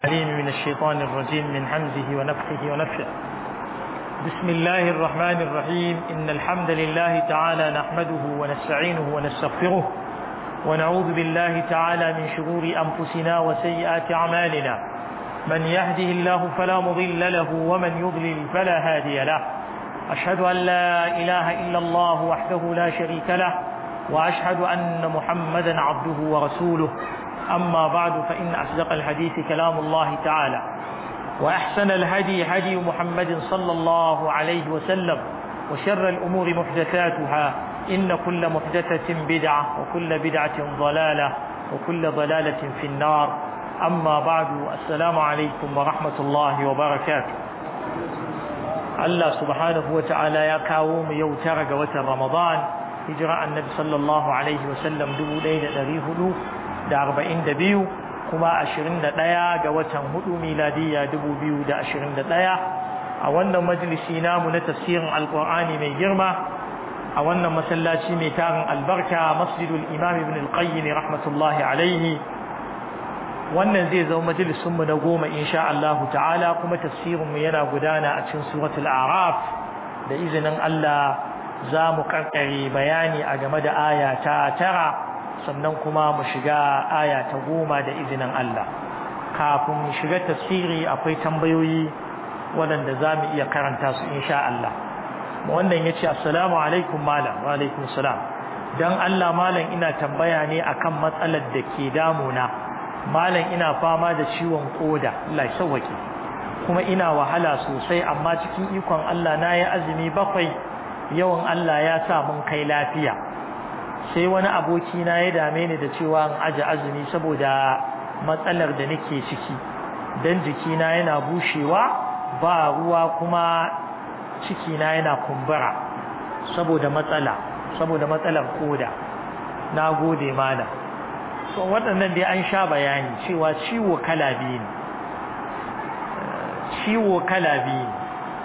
العليم من الشيطان الرجيم من حمزه ونفخه ونفخه بسم الله الرحمن الرحيم إن الحمد لله تعالى نحمده ونستعينه ونستغفره ونعوذ بالله تعالى من شرور أنفسنا وسيئات أعمالنا من يهده الله فلا مضل له ومن يضلل فلا هادي له أشهد أن لا إله إلا الله وحده لا شريك له وأشهد أن محمدا عبده ورسوله أما بعد فإن أصدق الحديث كلام الله تعالى وأحسن الهدي هدي محمد صلى الله عليه وسلم وشر الأمور محدثاتها إن كل محدثة بدعة وكل بدعة ضلالة وكل ضلالة في النار أما بعد السلام عليكم ورحمة الله وبركاته Allah subhanahu wa ta'ala ya kawo mu yau tara ga watan Ramadan hijira annabi sallallahu alaihi wa sallam 1442 kuma 21 ga watan hudu miladiya 2021 a wannan majalisi namu na tafsirin alqur'ani mai girma a wannan masallaci mai tarin albarka masjidul imam ibn al-qayyim rahmatullahi alaihi wannan zai zama majalisunmu na goma insha Allah ta'ala kuma tafsirinmu yana gudana a cikin suratul araf da izinin Allah za mu karkare bayani a game da aya ta tara sannan kuma mu shiga aya ta goma da izinin Allah kafin mu shiga tafsiri akwai tambayoyi waɗanda za mu iya karanta su insha Allah wannan ya ce assalamu alaikum malam wa alaikum salam don Allah malam ina tambaya ne akan matsalar da ke damuna malam ina fama da ciwon koda Allah ya sauwake kuma ina wahala sosai amma cikin ikon Allah na yi azumi bakwai yawan Allah ya sa mun kai lafiya sai wani aboki na ya dame ni da cewa in aje azumi saboda matsalar da nake ciki dan jikina yana bushewa ba ruwa kuma cikina yana kumbura saboda matsala saboda matsalar koda na gode malam so waɗannan dai an sha bayani cewa ciwo kala biyu ne ciwo kala biyu ne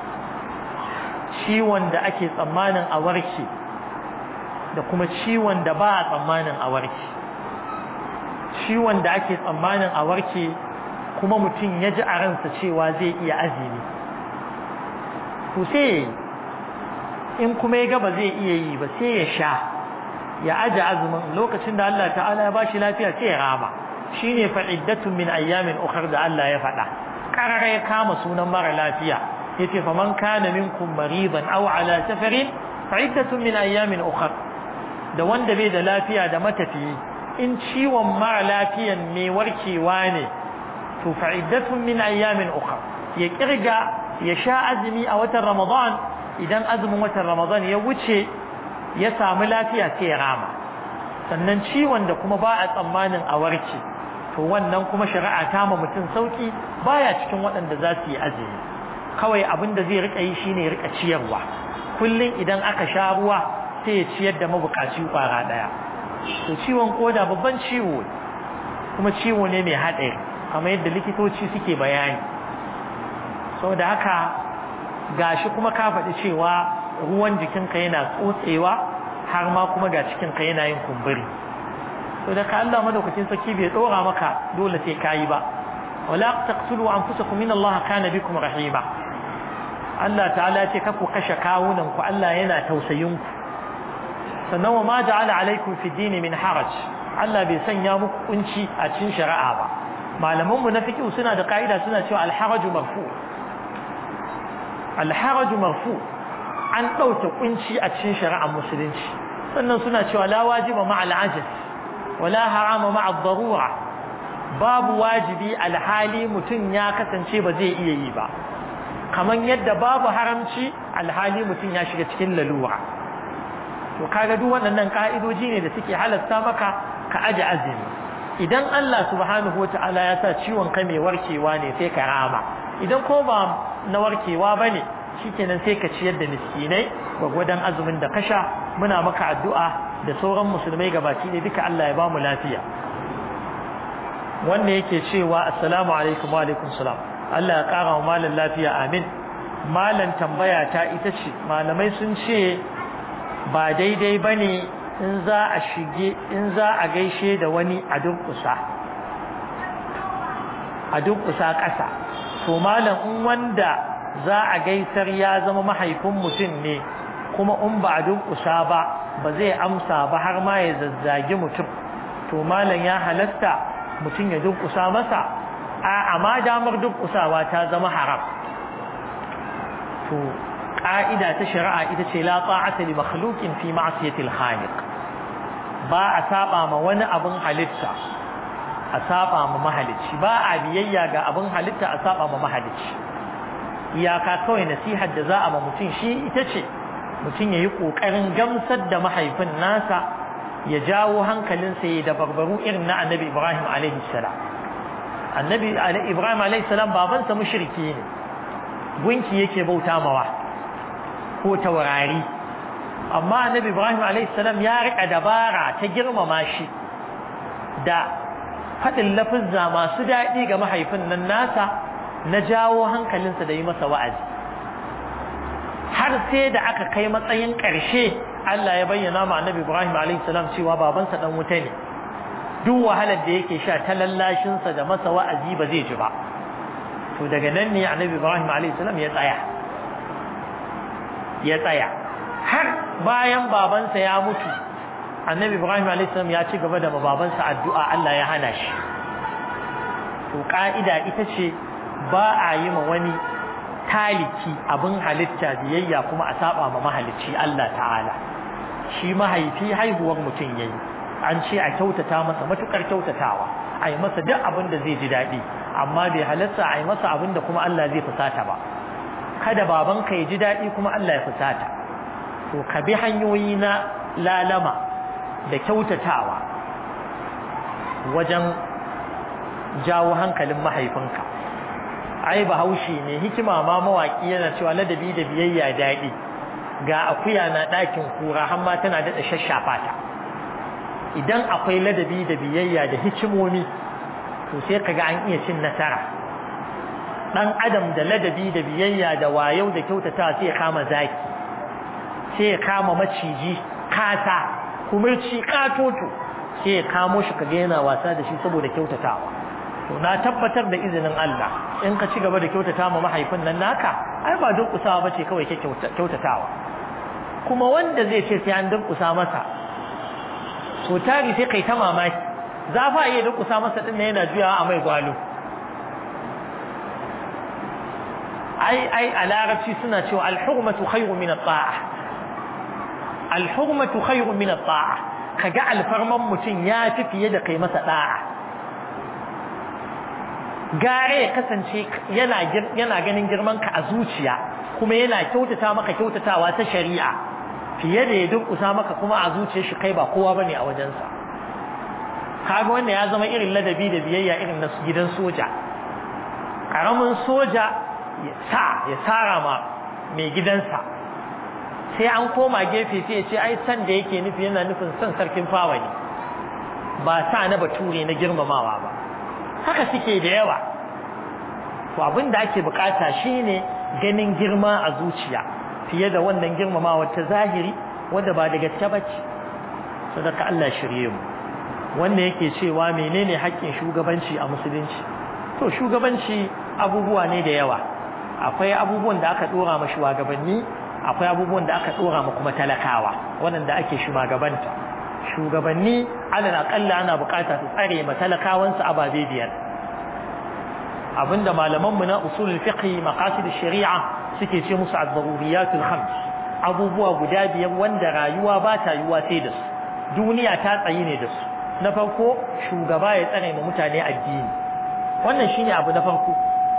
ciwon da ake tsammanin a warke da kuma ciwon da ba a tsammanin a warke ciwon da ake tsammanin a warke kuma mutum ya ji a ransa cewa zai iya azumi to sai in kuma ya gaba zai iya yi ba sai ya sha ya aje azumin lokacin da Allah ta'ala ya bashi lafiya sai ya rama shine fa'iddatun min ayyamin ukhra da Allah ya faɗa karara ya kama sunan mara lafiya yace fa man kana minkum maridan aw ala safarin fa'iddatun min ayyamin ukhra da wanda bai da lafiya da matafiyi in ciwon mara lafiyan ne warkewa ne to fa'iddatun min ayyamin ukhra ya kirga ya sha azumi a watan Ramadan idan azumin watan Ramadan ya wuce ya samu lafiya sai ya rama sannan ciwon da kuma ba a tsammanin a warke to wannan kuma shari'a ta ma mutum sauki baya cikin waɗanda za su yi azumi kawai abin da zai rika yi shine ya rika ciyarwa kullum idan aka sha ruwa sai ya ciyar da mabukaci kwara ɗaya to ciwon koda babban ciwo kuma ciwo ne mai haɗari kamar yadda likitoci suke bayani saboda haka gashi kuma ka faɗi cewa ruwan jikinka yana tsotsewa har ma kuma ga cikinka yana yin kumburi to da ka Allah madaukakin saki bai dora maka dole sai kayi ba wala taqtulu anfusakum inna Allah kana bikum rahima Allah ta'ala ya ce kaku kashe kawunan ku Allah yana tausayin ku sannan wa ma ja'ala alaikum fi dini min haraj Allah bai sanya muku kunci a cikin shari'a ba malaman mu na fiqh suna da kaida suna cewa al-haraju marfu al-haraju marfu an ɗauke kunci a cikin shari'ar musulunci sannan suna cewa la wajiba ma al'ajiz wala harama ma ad-darura babu wajibi alhali mutum ya kasance ba zai iya yi ba kaman yadda babu haramci alhali mutum ya shiga cikin lalura to kaga duk waɗannan ka'idoji ne da suke halasta maka ka aje azumi idan Allah subhanahu wata'ala ya sa ciwon ka mai warkewa ne sai ka rama idan ko ba na warkewa bane shikenan sai ka ciyar da miskinai gwagwadon azumin da kasha muna maka addu'a da sauran musulmai gabaki ne duka Allah ya ba mu lafiya wanda yake cewa assalamu alaikum wa alaikum salam Allah ya kara wa malan lafiya amin malan tambaya ta ita ce malamai sun ce ba daidai bane in za a shige in za a gaishe da wani a durkusa a a durƙusa ƙasa to malam in wanda za a gaisar ya zama mahaifin mutum ne kuma in ba a durƙusa ba ba zai amsa ba har ma ya zazzagi mutum to malam ya halasta mutum ya durƙusa masa a amma damar durƙusawa ta zama haram to ƙa'ida ta shari'a ita ce la ta'ata li makhluqin fi ma'siyatil khaliq ba a saba ma wani abin halitta a saba ma mahalicci ba a biyayya ga abin halitta a saba ma mahalicci iyaka kawai nasihar da za a ma mutum shi ita ce mutum ya yi ƙoƙarin gamsar da mahaifin nasa ya jawo hankalinsa ya da barbaru irin na annabi ibrahim alaihi salam annabi ibrahim alaihi salam babansa mushriki ne gunki yake bauta mawa ko taurari amma annabi ibrahim alaihi salam ya rika dabara ta girmama shi da faɗin lafizza masu daɗi ga mahaifin nan nasa na jawo hankalinsa da yi masa wa'azi har sai da aka kai matsayin ƙarshe Allah ya bayyana ma annabi Ibrahim alayhi salam cewa babansa dan wuta ne duk wahalar da yake sha ta lallashinsa da masa wa'azi ba zai ji ba to daga nan ne annabi Ibrahim alayhi salam ya tsaya ya tsaya har bayan babansa ya mutu annabi Ibrahim alayhi salam ya ci gaba da babansa addu'a Allah ya hana shi to ka'ida ita ce ba a yi ma wani taliki abin halitta biyayya kuma a saba ma mahalicci Allah ta'ala shi mahaifi haihuwar mutum yayi an ce a kyautata masa matukar kyautatawa a yi masa duk abin da zai ji daɗi amma bai halatta a yi masa abin da kuma Allah zai fusata ba kada babanka ya ji daɗi kuma Allah ya fusata to ka bi hanyoyi na lalama da kyautatawa wajen jawo hankalin mahaifinka ai bahaushe ne hikima ma mawaki yana cewa ladabi da biyayya daɗi ga akuya na ɗakin kura har ma tana daɗa shashafa ta idan akwai ladabi da biyayya da hikimomi to sai kaga an iya cin nasara dan adam da ladabi da biyayya da wayau da kyautata sai ya kama zaki sai ya kama maciji kasa kumurci katoto sai ya kamo shi kaga yana wasa da shi saboda kyautatawa to na tabbatar da izinin Allah in ka ci gaba da kyautata ma mahaifin nan naka ai ba durƙusawa bace kawai ke kyautatawa kuma wanda zai ce sai an durƙusa masa to tari sai kai ta mamaki za fa iya durƙusa masa din yana juyawa a mai gwalo ai ai a larabci suna cewa al-hurmatu khayru min at-ta'a al-hurmatu khayru min at-ta'a kaga alfarman mutum ya fi fiye da kai masa da'a gare ya kasance yana ganin girman ka a zuciya kuma yana kyautata maka kyautatawa ta shari'a fiye da ya durkusa maka kuma a zuciyar shi kai ba kowa bane a wajensa kaga wanda ya zama irin ladabi da biyayya irin na gidan soja karamin soja ya sa ya tsara ma mai gidansa sai an koma gefe sai ya ce ai san da yake nufi yana nufin son sarkin fawa ne ba sa na bature na girmamawa ba haka suke da yawa to abin da ake bukata shine ganin girma a zuciya fiye da wannan girmamawa ta zahiri wanda ba da gaske bace sadaka Allah shirye mu wanda yake cewa menene haƙƙin shugabanci a musulunci to shugabanci abubuwa ne da yawa akwai abubuwan da aka dora ma shugabanni akwai abubuwan da aka dora ma kuma talakawa waɗanda ake shugabanta shugabanni alal aqalla ana bukata su tsare ma talakawansu ababe biyar abinda malaman mu na usulul fiqh maqasid shari'a suke ce musu az-zaruriyatul khams abubuwa guda biyar wanda rayuwa ba ta yiwa sai da su duniya ta tsayi ne da su na farko shugaba ya tsare ma mutane addini wannan shine abu na farko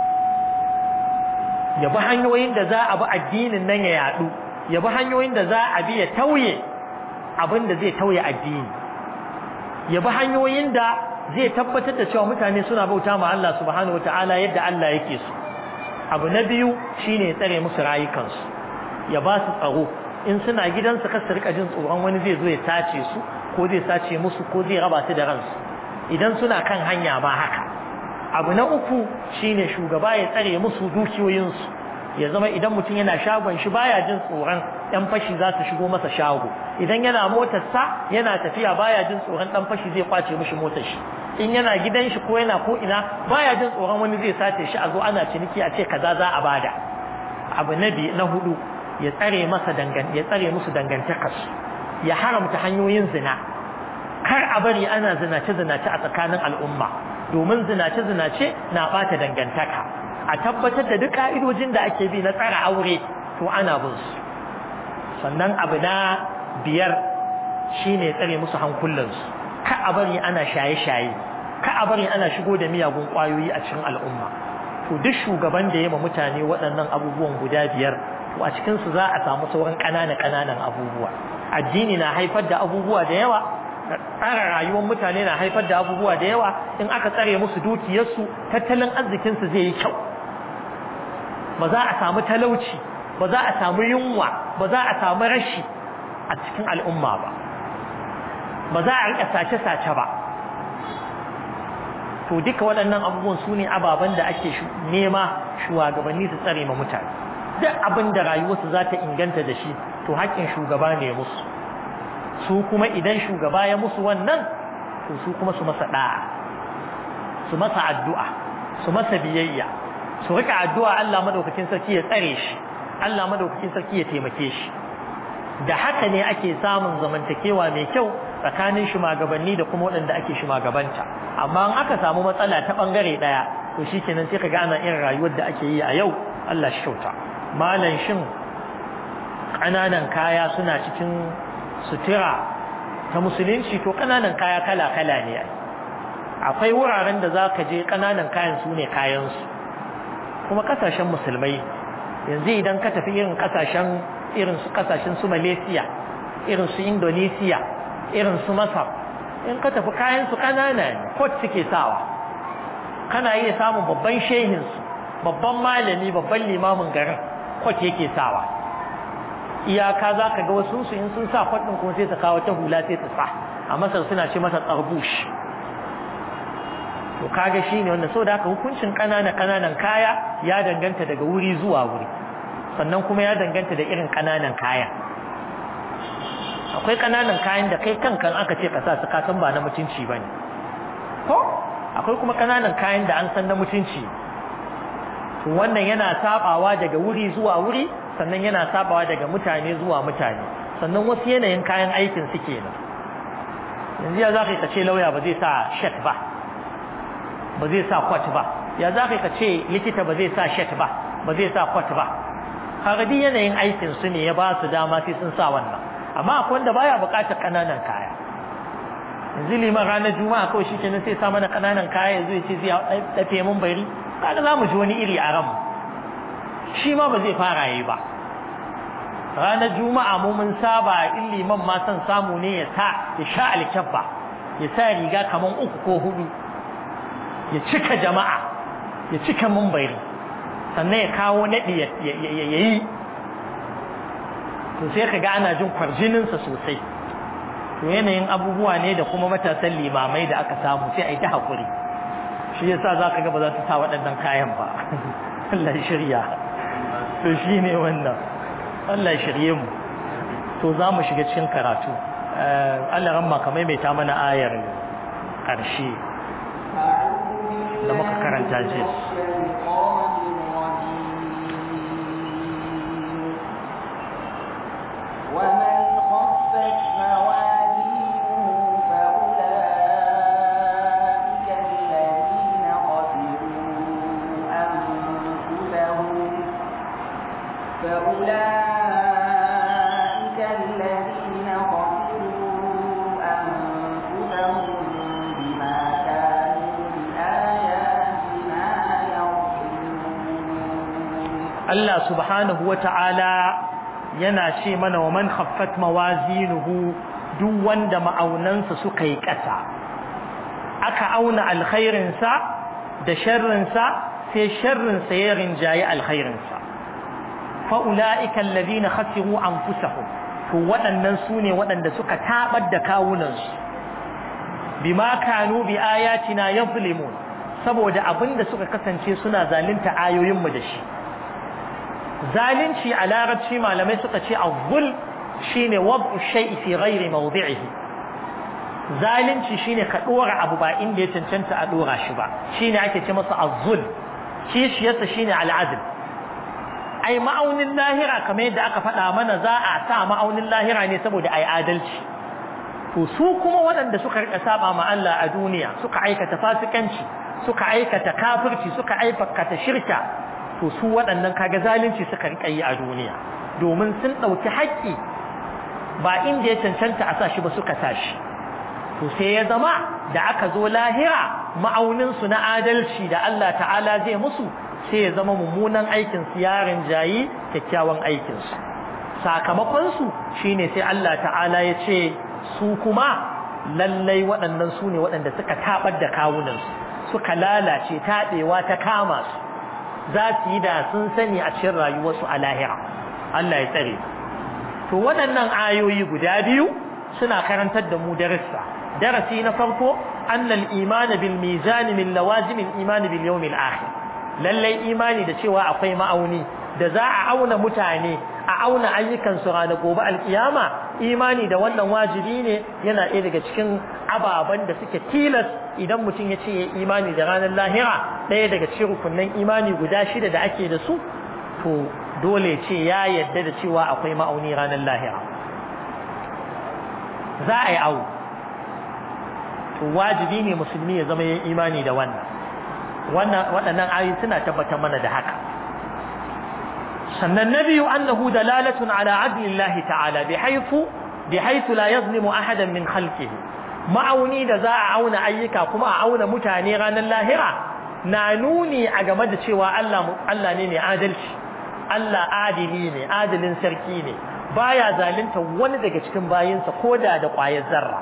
ya bi hanyoyin da za a bi addinin nan ya yadu ya bi hanyoyin da za a bi ya tauye abin da zai tauye addini ya bi hanyoyin da zai tabbatar da cewa mutane suna bauta ma Allah subhanahu wataala yadda Allah yake so abu na biyu shine ya tsare musu rayukansu ya ba su tsaro in suna gidansu kar su rika jin tsoron wani zai zo ya sace su ko zai sace musu ko zai raba su da ransu idan suna kan hanya ma haka abu na uku shine shugaba ya tsare musu dukiyoyinsu ya zama idan mutum yana shagon shi baya jin tsoron ɗan fashi za su shigo masa shago idan yana motarsa yana tafiya baya jin tsoron ɗan fashi zai kwace mishi motar shi in yana gidan shi ko yana ko ina baya jin tsoron wani zai sace shi a zo ana ciniki a ce kaza za a bada abu na biyu na hudu ya tsare masa dangan ya tsare musu dangantakar ya haramta hanyoyin zina kar a bari ana zinace zinace a tsakanin al'umma domin zinace zinace na bata dangantaka a tabbatar da duk ka'idojin da ake bi na tsara aure to ana bin su sannan abu na biyar shine tsare musu hankulansu ka a bari ana shaye-shaye ka a bari ana shigo da miyagun kwayoyi a cikin al'umma to duk shugaban da ya ma mutane waɗannan abubuwan guda biyar to a cikin su za a samu sauran ƙananan ƙananan abubuwa addini na haifar da abubuwa da yawa tsara rayuwar mutane na haifar da abubuwa da yawa in aka tsare musu dukiyarsu tattalin arzikinsu zai yi kyau ba za a samu talauci ba za a samu yunwa ba za a samu rashi a cikin al'umma ba ba za a riƙa sace-sace ba to duka waɗannan abubuwan su ne ababen da ake nema shugabanni su tsare ma mutane duk abin da rayuwarsu za ta inganta da shi to haƙƙin shugaba ne musu su kuma idan shugaba ya musu wannan to su kuma su masa ɗa'a su masa addu'a su masa biyayya su rika addu'a Allah madaukakin sarki ya tsare shi Allah madaukakin sarki ya taimake shi da haka ne ake samun zamantakewa mai kyau tsakanin shugabanni da kuma waɗanda ake shugabanta amma in aka samu matsala ta bangare daya to shikenan sai kaga ana irin rayuwar da ake yi a yau Allah shi kyauta malan shin kananan kaya suna cikin sutura ta musulunci to kananan kaya kala kala ne akwai wuraren da zaka je kananan kayan su ne kayan su kuma kasashen musulmai yanzu idan ka tafi irin kasashen irin su kasashen su Malaysia irin su Indonesia irin su Masar in ka tafi kayan su kanana ne kot suke sawa kana iya samun babban shehin su babban malami babban limamin garin kot yake sawa iyaka za ka ga wasu su in sun sa kot din kuma sai su kawo ta hula sai su sa a Masar suna ce masa tsarbush to kaga shine wanda so da haka hukuncin kanana kananan kaya ya danganta daga wuri zuwa wuri sannan kuma ya danganta da irin kananan kaya akwai kananan kayan da kai kankan aka ce ka sa su ka san ba na mutunci bane ko akwai kuma kananan kayan da an san na mutunci to wannan yana sabawa daga wuri zuwa wuri sannan yana sabawa daga mutane zuwa mutane sannan wasu yanayin kayan aikin su kenan yanzu ya za ka ce lauya ba zai sa shet ba ba zai sa kwat ba ya za ka ce likita ba zai sa shet ba ba zai sa kwat ba kaga duk yanayin aikin su ne ya ba su dama sai sun sa wannan amma akwai wanda baya buƙatar kananan kaya yanzu liman ranar juma'a kawai shi kenan sai sa mana kananan kaya yanzu ya ce zai dafe mun bari kaga za mu ji wani iri a ranmu shi ma ba zai fara yi ba ranar juma'a mu mun saba in liman ma son samu ne ya sa ya sha alkyabba ya sa riga kaman uku ko hudu ya cika jama'a ya cika mumbari sannan ya kawo naɗi ya yi to sai ka ga ana jin kwarjininsa sosai to yanayin abubuwa ne da kuma matasan limamai da aka samu sai a yi ta haƙuri shi yasa za ka ga ba za su sa waɗannan kayan ba Allah ya shirya to shi ne wannan Allah ya shirye mu to za mu shiga cikin karatu Allah ramma ka maimaita mana ayar ƙarshe da muka karanta jiya ومن خفت موازينه فأولئك الذين خسروا أنفسهم فأولئك الذين خسروا أنفسهم بما كانوا بآياتنا يظلمون Allah subhanahu wa ta'ala yana ce mana wa man khaffat mawazinuhu duk wanda ma'aunansa suka yi ƙasa aka auna alkhairinsa da sharrinsa sai sharrinsa ya rinjayi alkhairinsa fa'ula'ika alladhina khasiru anfusahum to waɗannan su ne waɗanda suka tabar da kawunansu bima kanu bi ayatina yazlimun saboda abinda suka kasance suna zalunta ayoyinmu da shi zalunci a larabci malamai suka ce azzul shine wad'u shay'i fi ghairi mawdi'ihi zalunci shine ka dora abu ba inda ya cancanta a dora shi ba shine ake ce masa azzul kishiyarsa shine al'adl ai ma'aunin lahira kamar yadda aka faɗa mana za a sa ma'aunin lahira ne saboda ai adalci to su kuma waɗanda suka rika saba ma Allah a duniya suka aikata fasikanci suka aikata kafirci suka aikata shirka to su waɗannan kaga zalunci suka rika yi a duniya domin sun ɗauki haƙƙi ba inda ya cancanta a sa shi ba suka sa shi to sai ya zama da aka zo lahira ma'auninsu na adalci da Allah ta'ala zai musu sai ya zama mummunan aikinsu yarin jayi kyakkyawan aikinsu sakamakonsu shine sai Allah ta'ala ya ce su kuma lallai waɗannan su ne waɗanda suka taɓar da kawunansu suka lalace taɗewa ta kama su za su yi da sun sani a cikin rayuwarsu a lahira Allah ya tsare to waɗannan ayoyi guda biyu suna karantar da mu darussa darasi na farko annal imani bil mizani min lawazim al imani bil yawm al akhir lallai imani da cewa akwai ma'auni da za a auna mutane a auna ayyukan su ranar gobe alkiyama imani da wannan wajibi ne yana ɗaya daga cikin ababen da suke tilas idan mutum ya ce ya imani da ranar lahira ɗaya daga cikin rukunin imani guda shida da ake da su to dole ce ya yadda da cewa akwai ma'auni ranar lahira za a yi awo to wajibi ne musulmi ya zama yin imani da wannan waɗannan ayoyi suna tabbatar mana da haka sannan na biyu annahu dalalatun ala adlillahi ta'ala bi haifu bi haifu la yazlimu ahadan min khalqihi ma'auni da za a auna ayyuka kuma a auna mutane ranar lahira na nuni a game da cewa Allah Allah ne mai adalci Allah adili ne adilin sarki ne baya zalunta wani daga cikin bayinsa koda da ƙwayar zarra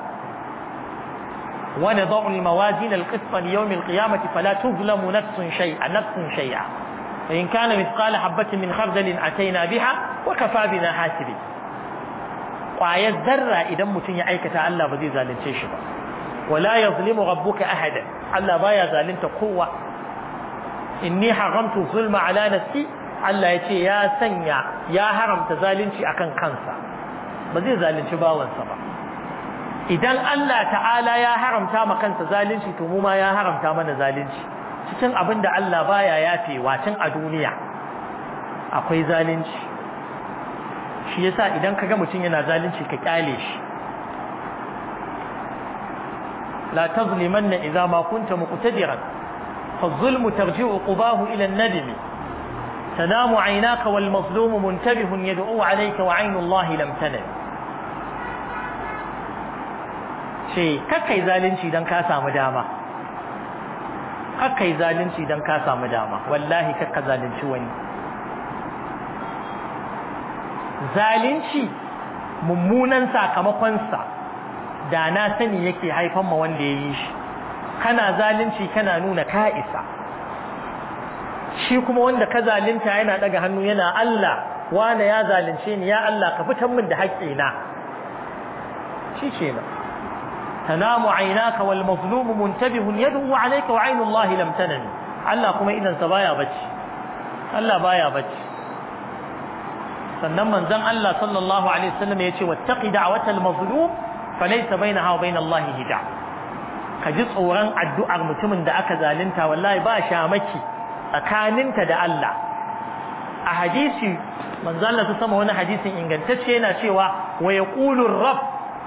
ونضع الموازين القسط ليوم القيامة فلا تظلم نفس شيئا نفس شيئا فإن كان مثقال حبة من خردل أتينا بها وكفى بنا حاسبين وآية الذرة إذا متن يعيك تعالى بذي ذالن شيشبا ولا يظلم ربك أحدا ألا بايا ذالن قوة إني حرمت الظلم على نفسي Allah ya ce ya sanya ya haramta zalunci akan kansa ba zai zalunci bawansa ba idan Allah ta'ala ya haramta ma kansa zalunci to mu ma ya haramta mana zalunci cikin abin da Allah baya yafewa tun a duniya akwai zalunci shi yasa idan kaga mutum yana zalunci ka kyale shi la tazlimanna idza ma kunta muqtadiran فالظلم ترجع قباه إلى الندم تنام عيناك والمظلوم منتبه يدعو عليك وعين الله لم تنم ce kakkai zalunci don ka samu dama kakkai zalunci don ka samu dama wallahi kakka zalunci wani zalunci mummunan sakamakonsa da na sani yake haifan ma wanda ya yi shi kana zalunci kana nuna ka isa shi kuma wanda ka zalunta yana daga hannu yana Allah wane ya zalunce ni ya Allah ka fitar min da haƙƙina shi kenan تنام عيناك والمظلوم منتبه يدعو عليك وعين الله لم تنم Allah kuma idan sa baya bacci Allah baya bacci sannan manzon Allah sallallahu alaihi wasallam yace wattaqi da'watal mazlum falaysa bainaha wa bain Allah hijab ka ji tsoron addu'ar mutumin da aka zalunta wallahi ba shamaki tsakaninta da Allah a hadisi manzon Allah sama wani hadisin ingantacce yana cewa wa yaqulu rabb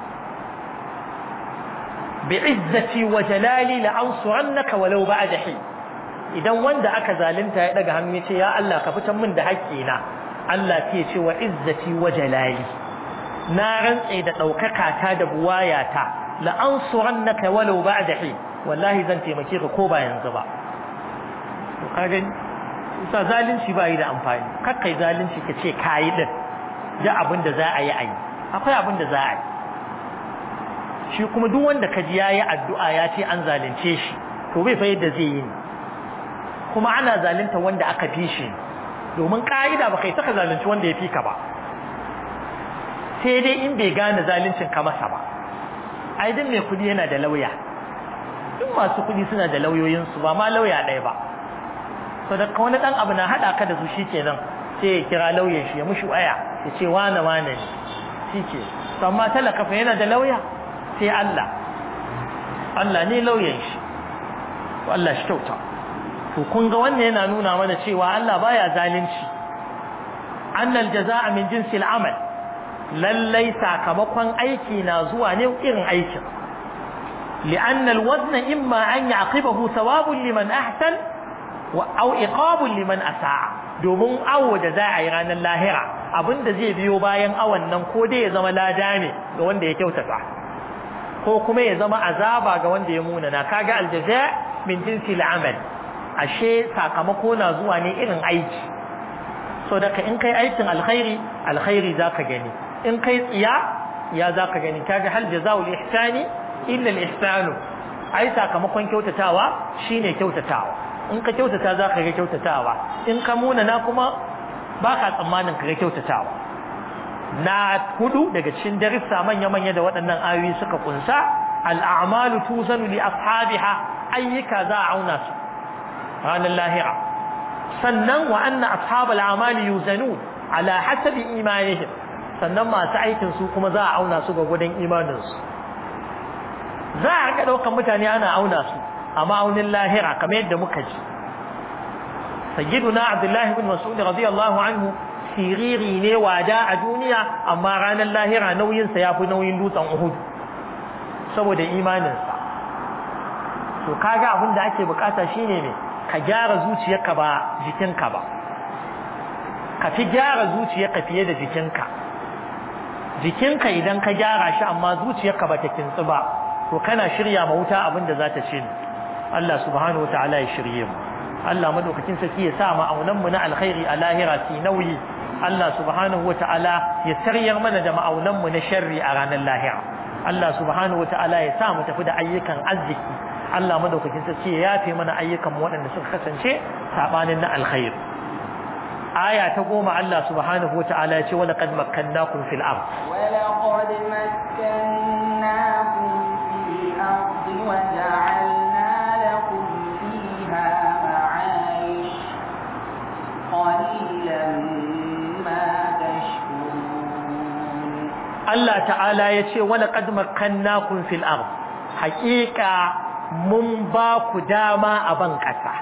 bi'izzati wa jalali la ansurannaka walau ba'da hi idan wanda aka zalunta ya daga hannu yace ya Allah ka fitar min da haƙƙina Allah ke ce wa izzati wa jalali na rantse da daukaka ta da buwayata la ansurannaka walau ba'da hi wallahi zan taimake ka ko ba yanzu ba to kaga sa zalunci ba yi da amfani kakkai zalunci ka ce kayi din da abin da za a yi a yi akwai abin da za a yi shi kuma duk wanda ka ji yayi addu'a ya ce an zalunce shi to bai fa yadda zai yi kuma ana zalunta wanda aka fi shi domin ka'ida ba kai saka zalunci wanda ya fi ka ba sai dai in bai gane zaluncin ka masa ba ai din mai kudi yana da lauya duk masu kudi suna da lauyoyin su ba ma lauya ɗaya ba to da wani dan abu na hada ka da su shikenan sai ya kira lauyan shi ya mushi waya ya ce wane wane ne shike to amma talaka fa yana da lauya sai Allah Allah ne lauyan shi Allah shi kyauta to kun ga wannan yana nuna mana cewa Allah baya zalunci annal jazaa'a min jinsil amal lallai sakamakon aiki na zuwa ne irin aikin لأن الوزن إما أن يعقبه ثواب لمن أحسن أو إقاب لمن أساء domin awo da za a yi ranar lahira abinda zai biyo bayan awon nan ko dai ya zama lada ne ga wanda ya kyautata ko kuma ya zama azaba ga wanda ya munana kaga aljaza min jinsi al'amal ashe sakamako na zuwa ne irin aiki so daga in kai aikin alkhairi alkhairi zaka gani in kai tsiya ya zaka gani kaga hal jazaa'ul ihsani illa al-ihsanu ai sakamakon kyautatawa shine kyautatawa in ka kyautata za ka ga kyautatawa in ka muna na kuma ba ka tsammanin ka ga kyautatawa na hudu daga cikin darussa manya-manya da waɗannan ayoyi suka kunsa al'amalu tuzanu li ashabiha ayyuka za a auna su ranar lahira sannan wa anna ashabal amali yuzanun ala hasabi imanihim sannan masu aikin su kuma za a auna su ga gudan imaninsu za a rika ɗaukar mutane ana auna su a ma'aunin lahira kamar yadda muka ji sayyiduna abdullahi bin mas'ud radiyallahu anhu siriri ne wada a duniya amma ranar lahira nauyinsa ya fi nauyin dutsen uhud saboda imaninsa to kaga abin da ake bukata shine ne ka gyara zuciyarka ba jikinka ba ka fi gyara zuciyarka fiye da jikinka jikinka idan ka gyara shi amma zuciyarka ba ta kintsu ba to kana shirya ma wuta abin da za ta ce Allah subhanahu wataala ya shirye mu Allah madaukakin sarki ya sa mu aunan mu na alkhairi a lahira fi nauyi Allah subhanahu wataala ya taryar mana da ma'aunan mu na sharri a ranar lahira Allah subhanahu wataala ya sa mu tafi da ayyukan arziki Allah madaukakin sarki ya yafe mana ayyukan mu waɗanda suka kasance sabanin na alkhairi aya ta goma Allah subhanahu wataala ya ce wala qad makkannakum fil ard ولقد مكناكم في الأرض وجعلنا لكم فيها معايش قليلا ما تشكرون Allah ta'ala ya ce wala qad makkannakum fil ard haqiqa mun ba ku dama a ban kasa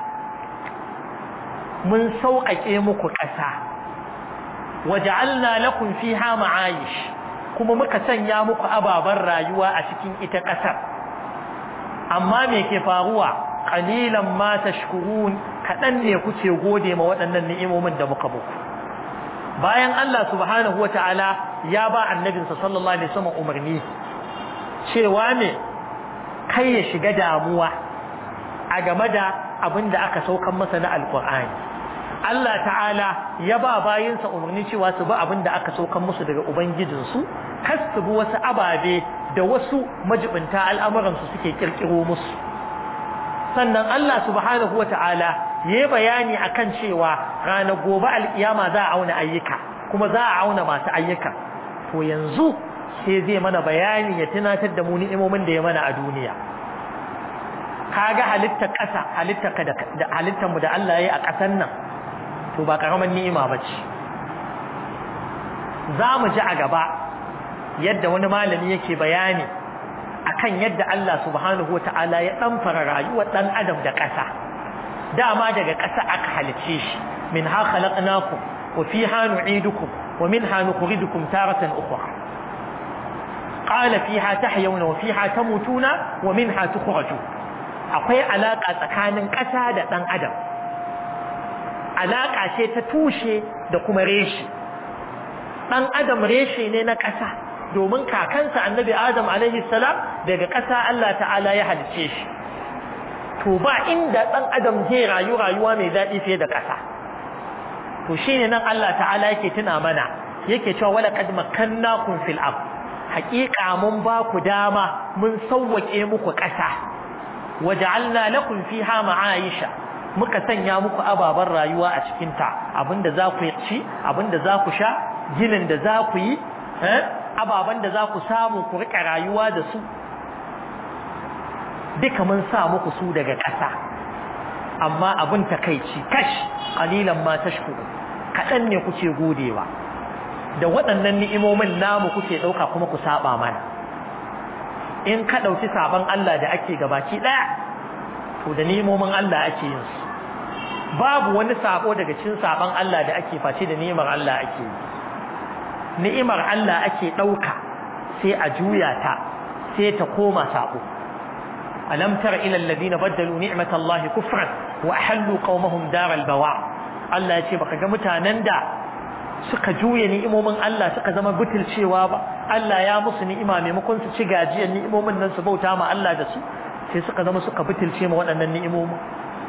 mun sauƙaƙe muku ƙasa waja'alna lakum fiha ma'ayish kuma muka sanya muku ababan rayuwa a cikin ita ƙasar amma me ke faruwa qalilan ma tashkurun kadan ne kuke gode ma waɗannan ni'imomin da muka muku bayan Allah subhanahu wata'ala ya ba annabinsa sallallahu alaihi wasallam umarni cewa ne kai ya shiga damuwa a game da abin da aka saukan masa na alkur'ani Allah ta'ala ya ba bayinsa umarni cewa su bi abin da aka saukan musu daga ubangijinsu kas su bi wasu ababe da wasu majibinta al'amuransu suke kirkiro musu sannan Allah subhanahu wa ta'ala ya bayani akan cewa ranar gobe alkiyama za a auna ayyuka kuma za a auna masu ayyuka to yanzu sai zai mana bayani ya tunatar da mu ni'imomin da ya mana a duniya kaga halittar ƙasa halittar ka da halittar mu da Allah ya yi a ƙasar nan to ba karaman ni'ima bace za mu ji a gaba yadda wani malami yake bayani akan yadda Allah subhanahu wata'ala ya ɗamfara rayuwar ɗan adam da ƙasa dama daga ƙasa aka halice shi min ha khalaqnakum wa fiha nu'idukum wa minha nukhrijukum taratan ukhra qala fiha tahyawna wa fiha tamutuna wa minha tukhrajun akwai alaka tsakanin ƙasa da ɗan adam alaka ce ta tushe da kuma reshe ɗan adam reshe ne na ƙasa domin kakansa annabi adam alaihi salam daga ƙasa Allah ta'ala ya halice shi to ba inda ɗan adam zai rayu rayuwa mai daɗi fiye da ƙasa to shine nan Allah ta'ala yake tuna mana yake cewa wala qad makkannakum fil ard haqiqa mun ba ku dama mun sawwake muku ƙasa waja'alna lakum fiha ma'aisha muka sanya muku ababan rayuwa a cikin ta abinda za ku ci abinda za ku sha ginin da za ku yi eh ababen da za ku samu ku rika rayuwa da su duka mun sa muku su daga ƙasa amma abin takaici kash qalilan ma tashkuru kadan ne kuke godewa da waɗannan ni'imomin namu kuke dauka kuma ku saba mana in ka ɗauki sabon Allah da ake gabaki ɗaya to da ni'imomin Allah ake yin su babu wani sabo daga cikin sabon Allah da ake face da ni'imar Allah ake yi ni'imar Allah ake ɗauka sai a juya ta sai ta koma sabo alam tara ila alladhina baddalu ni'matallahi kufran wa ahallu qaumahum daral bawa Allah ya ce baka ga mutanen da suka juya ni'imomin Allah suka zama butulcewa ba Allah ya musu ni'ima maimakon su ci gajiyar ni'imomin nan su bauta ma Allah da su sai suka zama suka butulce ma waɗannan ni'imomin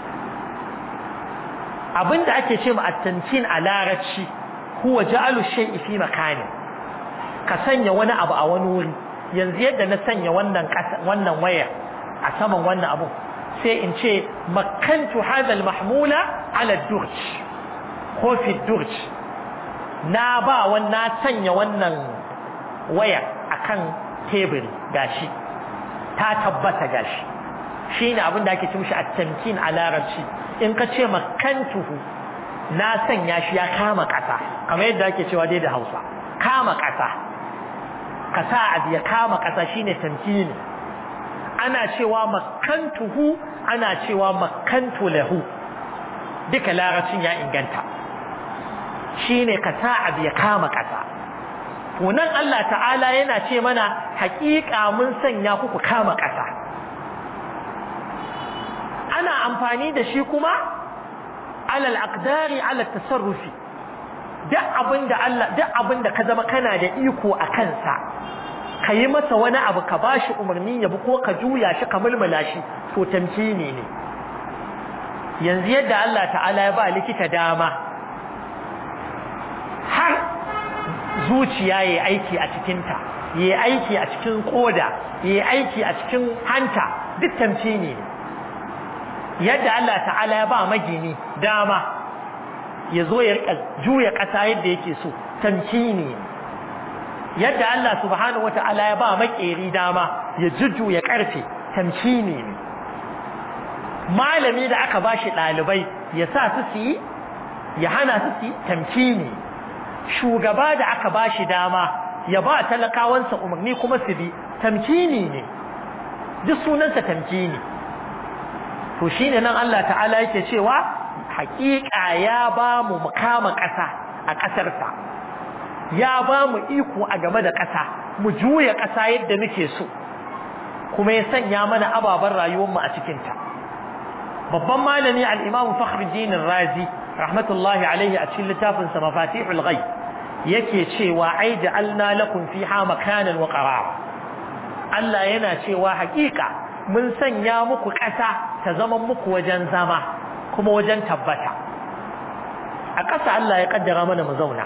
abinda ake ce ma at-tantin a larabci huwa ja'alu shay'i fi makani ka sanya wani abu a wani wuri yanzu yadda na sanya wannan wannan waya a saman wannan abu sai in ce makantu hadha al-mahmula ala ad-durj ko fi ad-durj na ba wannan sanya wannan waya akan teburi gashi ta tabbata gashi shine abin da ake ce mishi at-tamkin a larabci in ka ce makantuhu na sanya shi ya kama kasa kamar yadda ake cewa dai da Hausa kama kasa kasa abu ya kama kasa shine tamkini ana cewa makantuhu ana cewa makantu lahu duka larabcin ya inganta shine kasa abu ya kama kasa to nan Allah ta'ala yana ce mana haƙiƙa mun sanya ku ku kama kasa ana amfani da shi kuma alal aqdari ala tasarrufi duk abinda Allah duk abinda ka zama kana da iko a kansa ka yi masa wani abu ka bashi umarni ya bi ko ka juya shi ka mulmula shi to tamkini ne yanzu yadda Allah ta'ala ya ba likita dama har zuciya yayi aiki a cikinta yayi aiki a cikin koda yayi aiki a cikin hanta duk tamkini ne yadda Allah ta'ala ya ba magini dama ya zo ya juya ƙasa yadda yake so tamkini yadda Allah subhanahu wata'ala ya ba makeri dama ya jujjuya ƙarfe tamkini ne malami da aka ba shi ɗalibai ya sa su su yi ya hana su su yi tamkini shugaba da aka ba shi dama ya ba talakawansa umarni kuma su bi tamkini ne duk sunansa tamkini to shine nan Allah ta'ala yake cewa haƙiƙa ya ba mu kama ƙasa a ƙasarsa ya ba mu iko a game da ƙasa mu juya ƙasa yadda muke so kuma ya sanya mana ababen rayuwarmu a cikinta babban malami al-imam fakhruddin razi rahmatullahi alaihi a cikin littafin sa mafatihul ghaib yake cewa ai ja'alna lakum fiha makanan wa qarar Allah yana cewa haƙiƙa mun sanya muku ƙasa ta zama muku wajen zama kuma wajen tabbata a ƙasa Allah ya kaddara mana mu zauna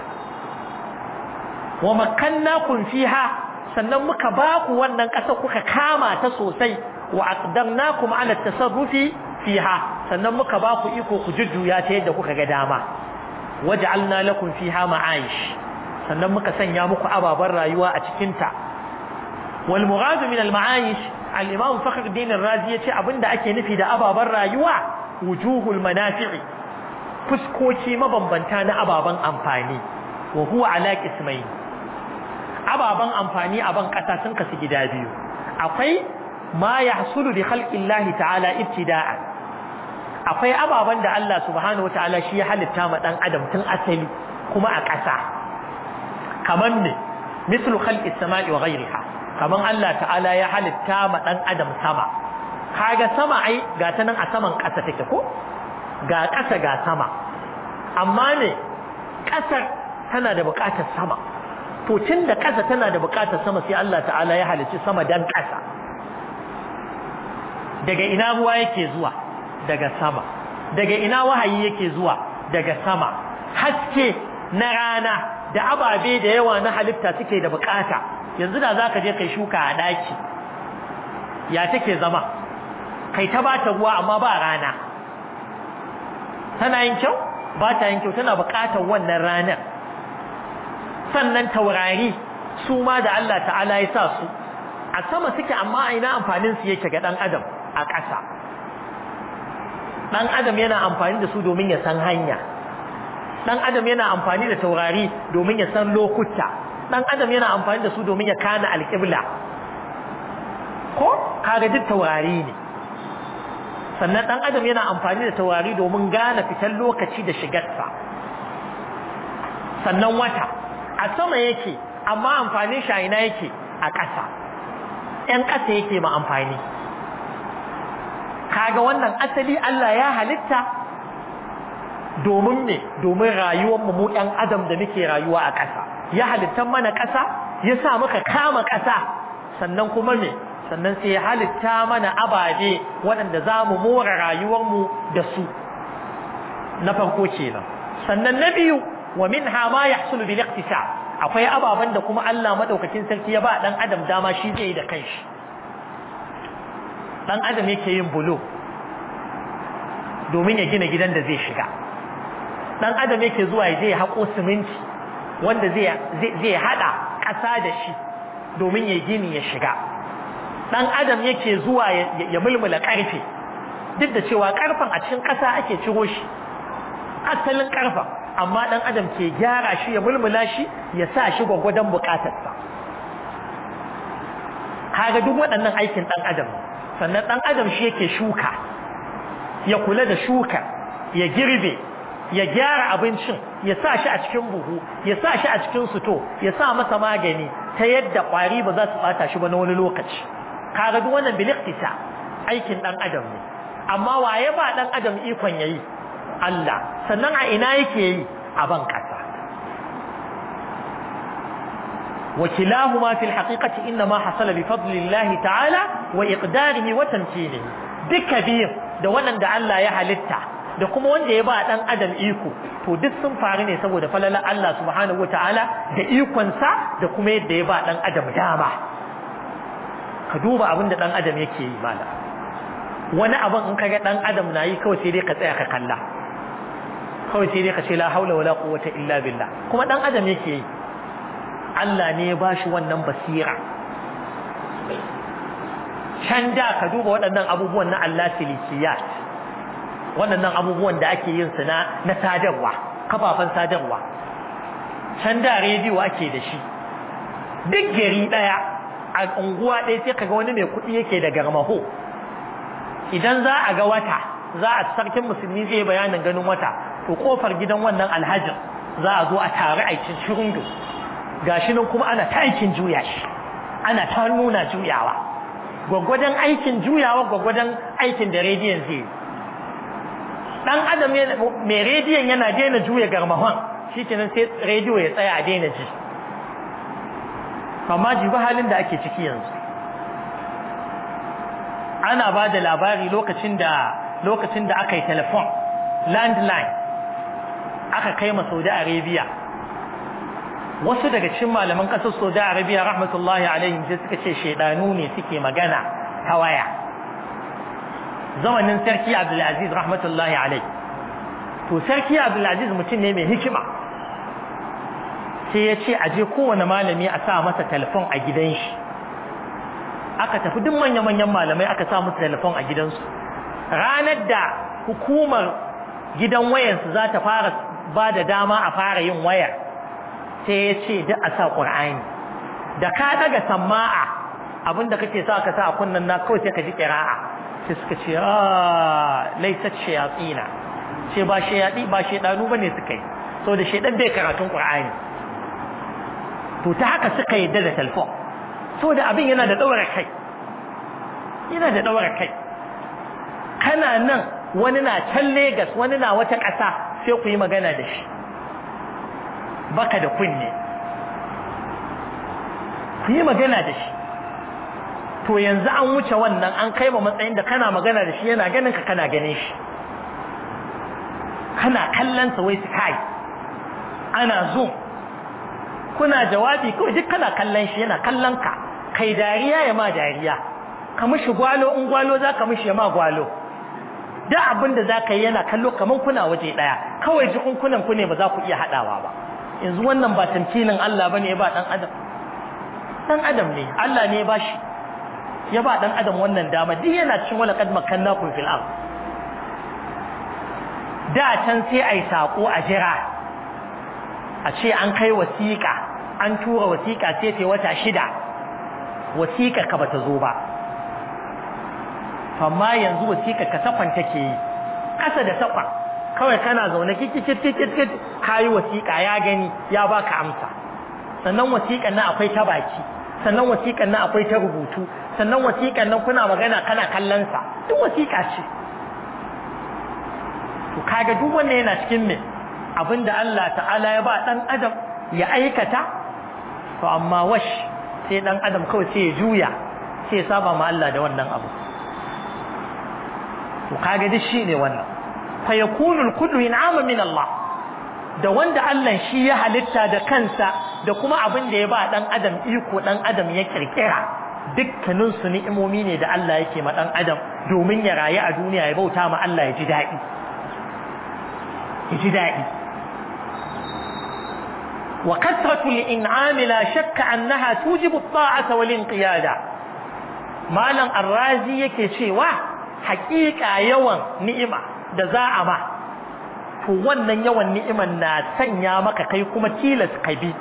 wa makkannakum fiha sannan muka ba ku wannan ƙasa kuka kama ta sosai wa aqdamnakum ala tasarrufi fiha sannan muka ba ku iko ku jujjuya ta yadda kuka ga dama waj'alna lakum fiha ma'aish sannan muka sanya muku ababan rayuwa a cikin ta wal murad min al ma'aish al imam fakhruddin ar-razi yace abinda ake nufi da ababan rayuwa wujuhul manafi'i fuskoki mabambanta na ababan amfani wa huwa ala qismayn ababan amfani a ban kasa sun kasu gida biyu akwai ma yahsulu bi khalqillahi ta'ala ibtida'an akwai ababan da Allah subhanahu wataala shi ya halitta ma dan adam tun asali kuma a ƙasa kaman ne mislu khalqis sama'i wa ghayriha kaman Allah ta'ala ya halitta ma dan adam sama kaga sama ai ga ta nan a saman ƙasa take ko ga ƙasa ga sama amma ne ƙasar tana da buƙatar sama to tun da ƙasa tana da buƙatar sama sai Allah ta'ala ya halicci sama dan ƙasa daga ina ruwa yake zuwa daga sama daga ina wahayi yake zuwa daga sama haske na rana da ababe da yawa na halitta suke da buƙata yanzu da zaka je kai shuka a daki ya take zama kai ta bata ruwa amma ba rana tana yin kyau ba ta yin kyau tana buƙatar wannan ranar sannan taurari su ma da Allah ta'ala ya sa su a sama suke amma a ina amfanin su yake ga dan adam a ƙasa dan adam yana amfani da su domin ya san hanya dan adam yana amfani da taurari domin ya san lokuta dan adam yana amfani da su domin ya kana alƙibla ko kaga duk taurari ne sannan dan adam yana amfani da taurari domin gane fitan lokaci da shigarsa sannan wata a sama yake amma amfanin shi a ina yake a ƙasa ‘yan ƙasa yake ma amfani kaga wannan asali Allah ya halitta domin me domin rayuwarmu mu ‘yan adam da muke rayuwa a ƙasa ya halittan mana ƙasa ya sa muka kama ƙasa sannan kuma me sannan sai ya halitta mana ababe waɗanda za mu more rayuwarmu da su na farko kenan sannan na biyu wa minha ma yahsulu bil iqtisab akwai ababen da kuma Allah madaukakin sarki ya ba dan adam dama shi zai yi da kanshi dan adam yake yin bulo domin ya gina gidan da zai shiga dan adam yake zuwa ya je ya hako siminti wanda zai zai hada ƙasa da shi domin ya gini ya shiga dan adam yake zuwa ya mulmula karfe duk da cewa karfen a cikin ƙasa ake ciro shi asalin karfen amma dan adam ke gyara shi ya mulmula shi ya sa shi gwagwadon bukatarsa kaga duk waɗannan aikin dan adam sannan dan adam shi yake shuka ya kula da shuka ya girbe ya gyara abincin ya sa shi a cikin buhu ya sa shi a cikin suto ya sa masa magani ta yadda ƙwari ba za su ɓata shi ba na wani lokaci kaga duk wannan biliktisa aikin dan adam ne amma waye ba dan adam ikon yayi Allah sannan a ina yake yi a ban kasa وكلاهما في الحقيقة إنما حصل بفضل الله تعالى وإقداره وتمكينه دك بير da wannan da Allah ya halitta da kuma wanda ya ba dan adam iko to duk sun faru ne saboda falala Allah subhanahu wataala da ikon sa da kuma yadda ya ba dan adam dama ka duba abin da dan adam yake yi mala wani abin in kaga dan adam na yi kawai sai dai ka tsaya ka kalla kawai sai dai ka ce la haula wala quwwata illa billah kuma dan adam yake yi Allah ne ya bashi wannan basira can da ka duba waɗannan abubuwan na Allah silikiyat waɗannan abubuwan da ake yin su na na sadarwa kafafen sadarwa can da rediyo ake da shi duk gari ɗaya a unguwa ɗaya sai kaga wani mai kuɗi yake da garmaho idan za a ga wata za a sarkin musulmi zai bayanin ganin wata to kofar gidan wannan alhajin za a zo a tare aikin shirundu gashi nan kuma ana ta aikin juya shi ana ta nuna juyawa gwaggwadon aikin juyawa gwaggwadon aikin da rediyon zai yi dan adam mai rediyon yana daina juya garmahon shi kenan sai rediyo ya tsaya a daina ji amma jibi halin da ake ciki yanzu ana ba da labari lokacin da lokacin da aka yi telefon landline aka kai ma saudi arabia wasu daga cikin malaman ƙasar saudi arabia rahmatullahi alaihim sai suka ce shaidanu ne suke magana ta waya zamanin sarki abdulaziz rahmatullahi alaihi to sarki abdulaziz mutum ne mai hikima sai ya ce aje kowane malami a sa masa telefon a gidan shi aka tafi duk manya-manyan malamai aka sa musu telefon a gidansu ranar da hukumar gidan wayansu za ta fara ba da dama a fara yin wayar sai ya ce duk a sa ƙur'ani da ka daga sama'a abinda kake sa ka sa a kunnan na kawai sai ka ji ƙira'a sai suka ce a laisat shayatsina ce ba shayaɗi ba shaidanu bane suka yi so da shaidan bai karatun ƙur'ani to ta haka suka yi da telefon so da abin yana da ɗaura kai yana da ɗaura kai kana nan wani na can Legas wani na wata ƙasa sai ku yi magana da shi baka da kunne ku yi magana da shi to yanzu an wuce wannan an kai ma matsayin da kana magana da shi yana ganin ka kana ganin shi kana kallon sa wai sky ana zo kuna jawabi kawai duk kana kallon shi yana kallon ka kai dariya ya ma dariya ka mishi gwalo in gwalo za ka mishi ya ma gwalo da abin da za ka yi yana kallo kamar kuna waje ɗaya kawai jikunkunan ku ne ba za ku iya haɗawa ba yanzu wannan ba tamkinin Allah ba ne ya ba ɗan adam ɗan adam ne Allah ne ya ba shi ya ba ɗan adam wannan dama duk yana cikin wani kad makannakum fil ard da can sai ai sako a jira a ce an kai wasiƙa an tura wasiƙa sai ta wata shida wasiƙa ka bata zo ba amma yanzu wasiƙa ka safan take yi ƙasa da safa kawai kana zaune kikikikikikik kayi wasiƙa ya gani ya baka amsa sannan wasiƙan nan akwai ta baki sannan wasiƙan nan akwai ta rubutu sannan wasiƙan nan kuna magana kana kallon sa duk wasiƙa ce to kaga duk wannan yana cikin me abinda Allah ta'ala ya ba dan adam ya aikata to amma wash sai dan adam kawai sai ya juya sai ya saba ma Allah da wannan abu to kaga duk shine wannan fa yakunu al-kullu in'ama min Allah da wanda Allah shi ya halitta da kansa da kuma abin da ya ba dan adam iko dan adam ya kirkira dukkanin su ni'imomi ne da Allah yake ma dan adam domin ya rayu a duniya ya bauta ma Allah ya ji daɗi ya ji daɗi wa kasratu al-in'am la shakka annaha tujibu at-ta'ata wal inqiyada malam arrazi yake cewa haƙiƙa yawan ni'ima da za a ma to wannan yawan ni'iman na sanya maka kai kuma tilas ka bi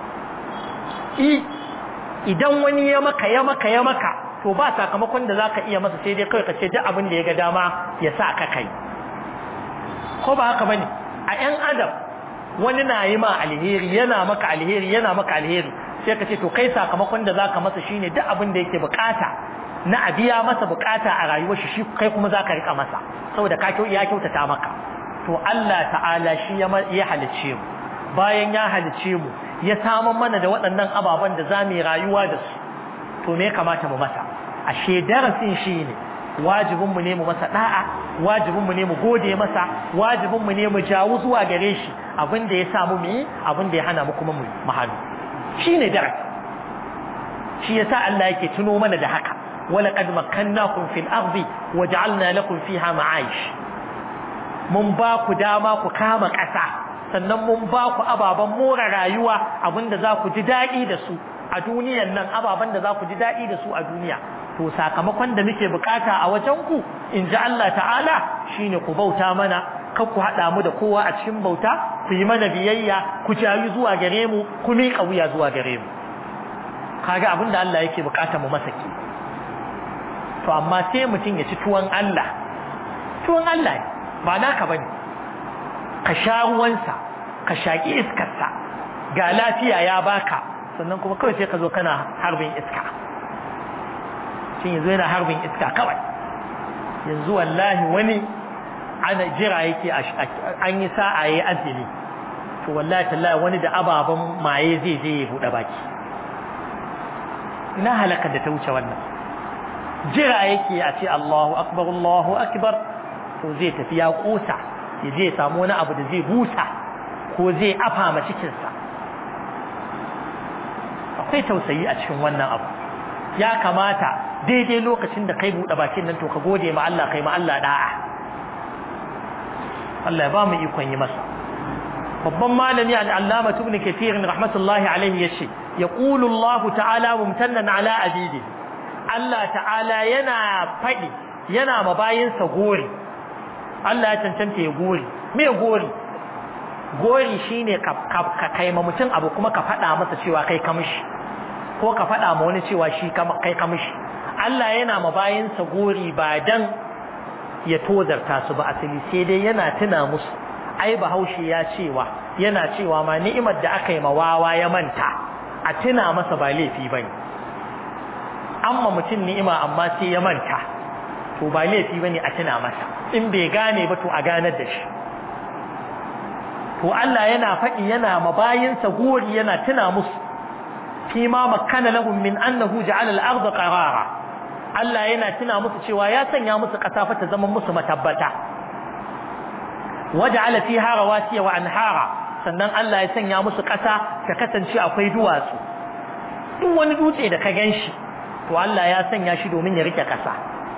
i idan wani ya maka ya maka ya maka to ba sakamakon da zaka iya masa sai dai kawai ka ce duk abin da ya ga dama ya sa ka kai ko ba haka bane a ƴan adam wani na yi ma alheri yana maka alheri yana maka alheri sai ka ce to kai sakamakon da zaka masa shine duk abin da yake bukata na a biya masa bukata a rayuwar shi kai kuma zaka rika masa saboda ka ya kyautata maka to Allah ta'ala shi ya halicce mu bayan ya halicce mu ya saman mana da waɗannan ababen da za mu yi rayuwa da su to me kamata mu masa ashe darasin shi ne wajibinmu ne mu masa da'a wajibinmu ne mu gode masa wajibinmu ne mu jawo zuwa gare shi abin da ya samu mu yi abin da ya hana mu kuma mu hannu shi ne darasi shi yasa Allah yake tuno mana da haka ولقد مكناكم في الأرض وجعلنا لكم فيها معايش mun ba ku dama ku kama ƙasa sannan mun ba ku ababen more rayuwa abinda za ku ji daɗi da su a duniyan nan ababen da za ku ji daɗi da su a duniya to sakamakon da muke bukata a wajen ku in ji Allah ta'ala shine ku bauta mana kar ku haɗa mu da kowa a cikin bauta ku yi mana biyayya ku jayi zuwa gare mu ku miƙa wuya zuwa gare mu kaga abin da Allah yake bukata mu masa ke to amma sai mutum ya ci tuwon Allah tuwon Allah ne ba naka bane ka sha ruwansa ka shaki iskarsa ga lafiya ya baka sannan kuma kawai sai ka zo kana harbin iska shin yanzu yana harbin iska kawai yanzu wallahi wani ana jira yake an yi sa'a yayi azumi to wallahi tallahi wani da ababen maye zai je ya bude baki ina halakar da ta wuce wannan jira yake a ce Allahu akbar Allahu akbar to zai tafi ya kosa ya je samu wani abu da zai busa ko zai afa ma cikinsa akwai tausayi a cikin wannan abu ya kamata daidai lokacin da kai buɗe bakin nan to ka gode ma Allah kai ma Allah da'a Allah ya ba mu ikon yi masa babban malami al-allama ibn kathir rahmatullahi alaihi yace yaqulu Allah ta'ala mumtannan ala abidi Allah ta'ala yana faɗi yana mabayinsa gori Allah ya cancanta ya gori me gori gori shine ka kai ma mutum abu kuma ka faɗa masa cewa kai ka mishi ko ka faɗa ma wani cewa shi kai ka mishi Allah yana ma bayinsa gori ba dan ya tozarta su ba asali sai dai yana tuna musu ai bahaushe ya cewa yana cewa ma ni'imar da aka yi ma wawa ya manta a tuna masa ba laifi bane amma mutum ni'ima amma sai ya manta to ba laifi bane a tuna masa in bai gane ba to a ganar da shi to Allah yana faɗi yana mabayinsa gori yana tuna musu fi ma makkana lahum min annahu ja'ala al-ardha qarara Allah yana tuna musu cewa ya sanya musu ƙasa fa ta zama musu matabbata waja'ala fiha rawasiya wa anhara sannan Allah ya sanya musu ƙasa ta kasance akwai duwatsu duk wani dutse da ka ganshi to Allah ya sanya shi domin ya rike ƙasa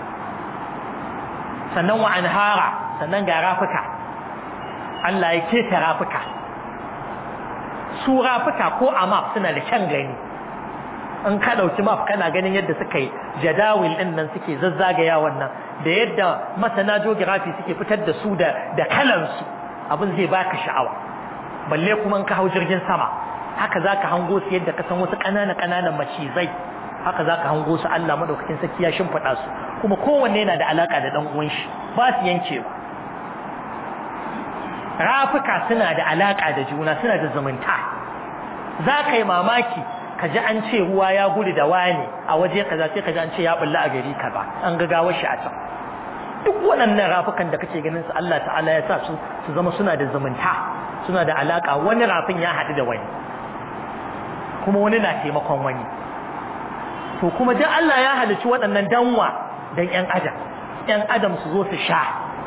sannan wa anhara sannan ga rafuka Allah ya keta rafuka su rafuka ko a map suna da kyan gani in ka ɗauki map kana ganin yadda suka yi jadawil ɗin nan suke zazzagaya wannan da yadda masana geography suke fitar da su da da kalansu abin zai baka sha'awa balle kuma in ka hau jirgin sama haka zaka hango su yadda ka san wasu ƙananan ƙananan macizai haka zaka hango su Allah madaukakin sarki ya shimfida su kuma kowanne yana da alaka da dan uwan shi ba su yankewa rafuka suna da alaka da juna suna da zumunta za ka yi mamaki ka ji an ce ruwa ya gudu da wani a waje kaza sai ka ji an ce ya bulla a gari kaza an ga gawar shi a can duk waɗannan rafukan da kake ganin su Allah ta'ala ya sa su su zama suna da zumunta suna da alaka wani rafin ya haɗu da wani kuma wani na taimakon wani to kuma duk Allah ya halicci waɗannan danwa dan ƴan adam ƴan adam su zo su sha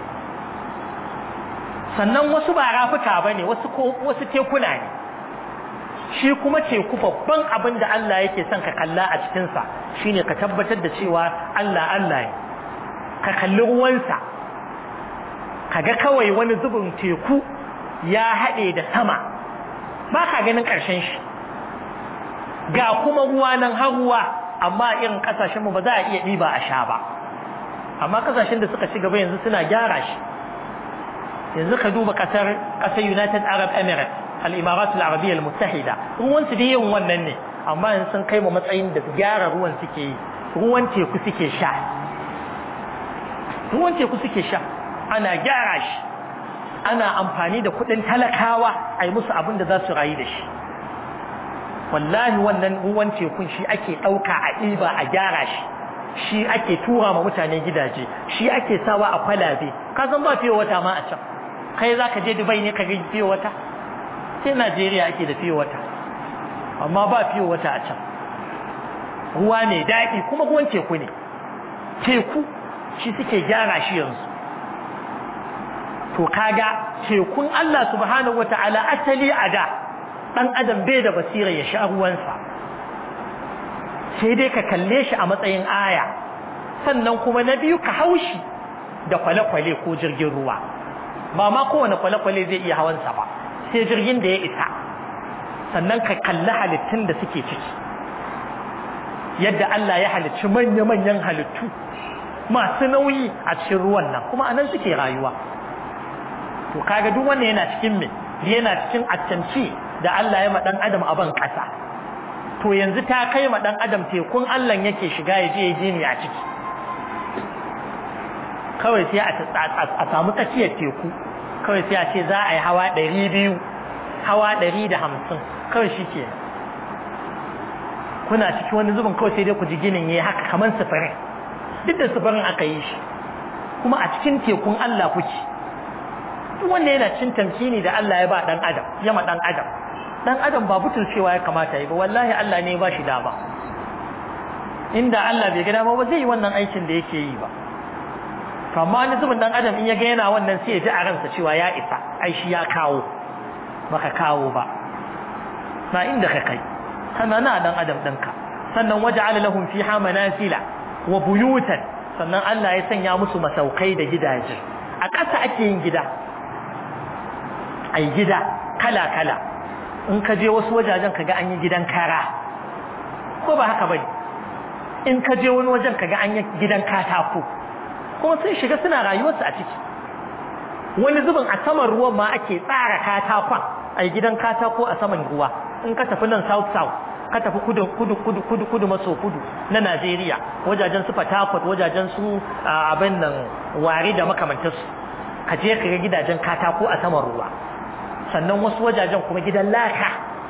sannan wasu ba rafuka bane wasu ko wasu tekuna ne shi kuma teku babban abin da Allah yake son ka kalla a cikinsa shine ka tabbatar da cewa Allah Allah ne ka kalli ruwansa ka ga kawai wani zubin teku ya haɗe da sama ba ka ganin ƙarshen shi ga kuma ruwa nan har ruwa amma irin ƙasashenmu ba za a iya ɗiba a sha ba amma ƙasashen da suka ci gaba yanzu suna gyara shi yanzu ka duba ƙasar ƙasar United Arab Emirates al-Imarat al-Arabiyyah al-Muttahida ruwan su da yin wannan ne amma yanzu sun kai mu matsayin da gyara ruwan suke yi ruwan teku suke sha ruwan teku suke sha ana gyara shi ana amfani da kuɗin talakawa a yi musu abin da za su rayu da shi wallahi wannan ruwan tekun shi ake ɗauka a ɗiba a gyara shi shi ake tura ma mutane gidaje shi ake sawa a kwalabe ka san ba fiye wata ma a can kai za ka je dubai ne ka ga fiye wata sai najeriya ake da fiye wata amma ba fiye wata a can ruwa mai daɗi kuma ruwan teku ne teku shi suke gyara shi yanzu to kaga tekun Allah subhanahu wata'ala asali a da ɗan adam bai da basira ya sha ruwansa sai dai ka kalle shi a matsayin aya sannan kuma na biyu ka haushi da kwale-kwale ko jirgin ruwa ba ma kowane kwale-kwale zai iya hawansa ba sai jirgin da ya isa sannan ka kalli halittun da suke ciki yadda Allah ya halicci manya-manyan halittu masu nauyi a cikin ruwan nan kuma anan suke rayuwa to kaga duk wannan yana cikin me yana cikin attanci da Allah ya ma dan adam a ban kasa to yanzu ta kai ma dan adam tekun Allah yake shiga ya je ya je ne a ciki kawai sai a samu tsakiyar teku kawai sai a ce za a yi hawa ɗari biyu hawa ɗari da hamsin kawai shi ke kuna ciki wani zubin kawai sai dai ku ji ginin ya haka kamar sufurin duk da sufurin aka yi shi kuma a cikin tekun Allah kuke duk wanda yana cin tamkini da Allah ya ba dan adam ya ma dan adam dan adam ba butulcewa ya kamata yi ba wallahi Allah ne ya ba shi dama inda Allah bai ga dama ba zai yi wannan aikin da yake yi ba amma wani zubin dan adam in ya ga yana wannan sai ya ji a ransa cewa ya isa ai shi ya kawo baka kawo ba na inda ka kai kana na dan adam ɗinka sannan waja'ala lahum fiha manasila wa buyutan sannan Allah ya sanya musu masaukai da gidaje a ƙasa ake yin gida ai gida kala kala in ka je wasu wajajen kaga an yi gidan kara ko ba haka bane in ka je wani wajen kaga an yi gidan katako kuma sun shiga suna rayuwarsu a ciki wani zubin a saman ruwan ma ake tsara katakon a gidan katako a saman ruwa in ka tafi nan south south ka tafi kudu kudu kudu kudu kudu maso kudu na Najeriya wajajen su Port wajajen su abin nan wari da makamantarsu ka je ka ga gidajen katako a saman ruwa sannan wasu wajajen kuma gidan laka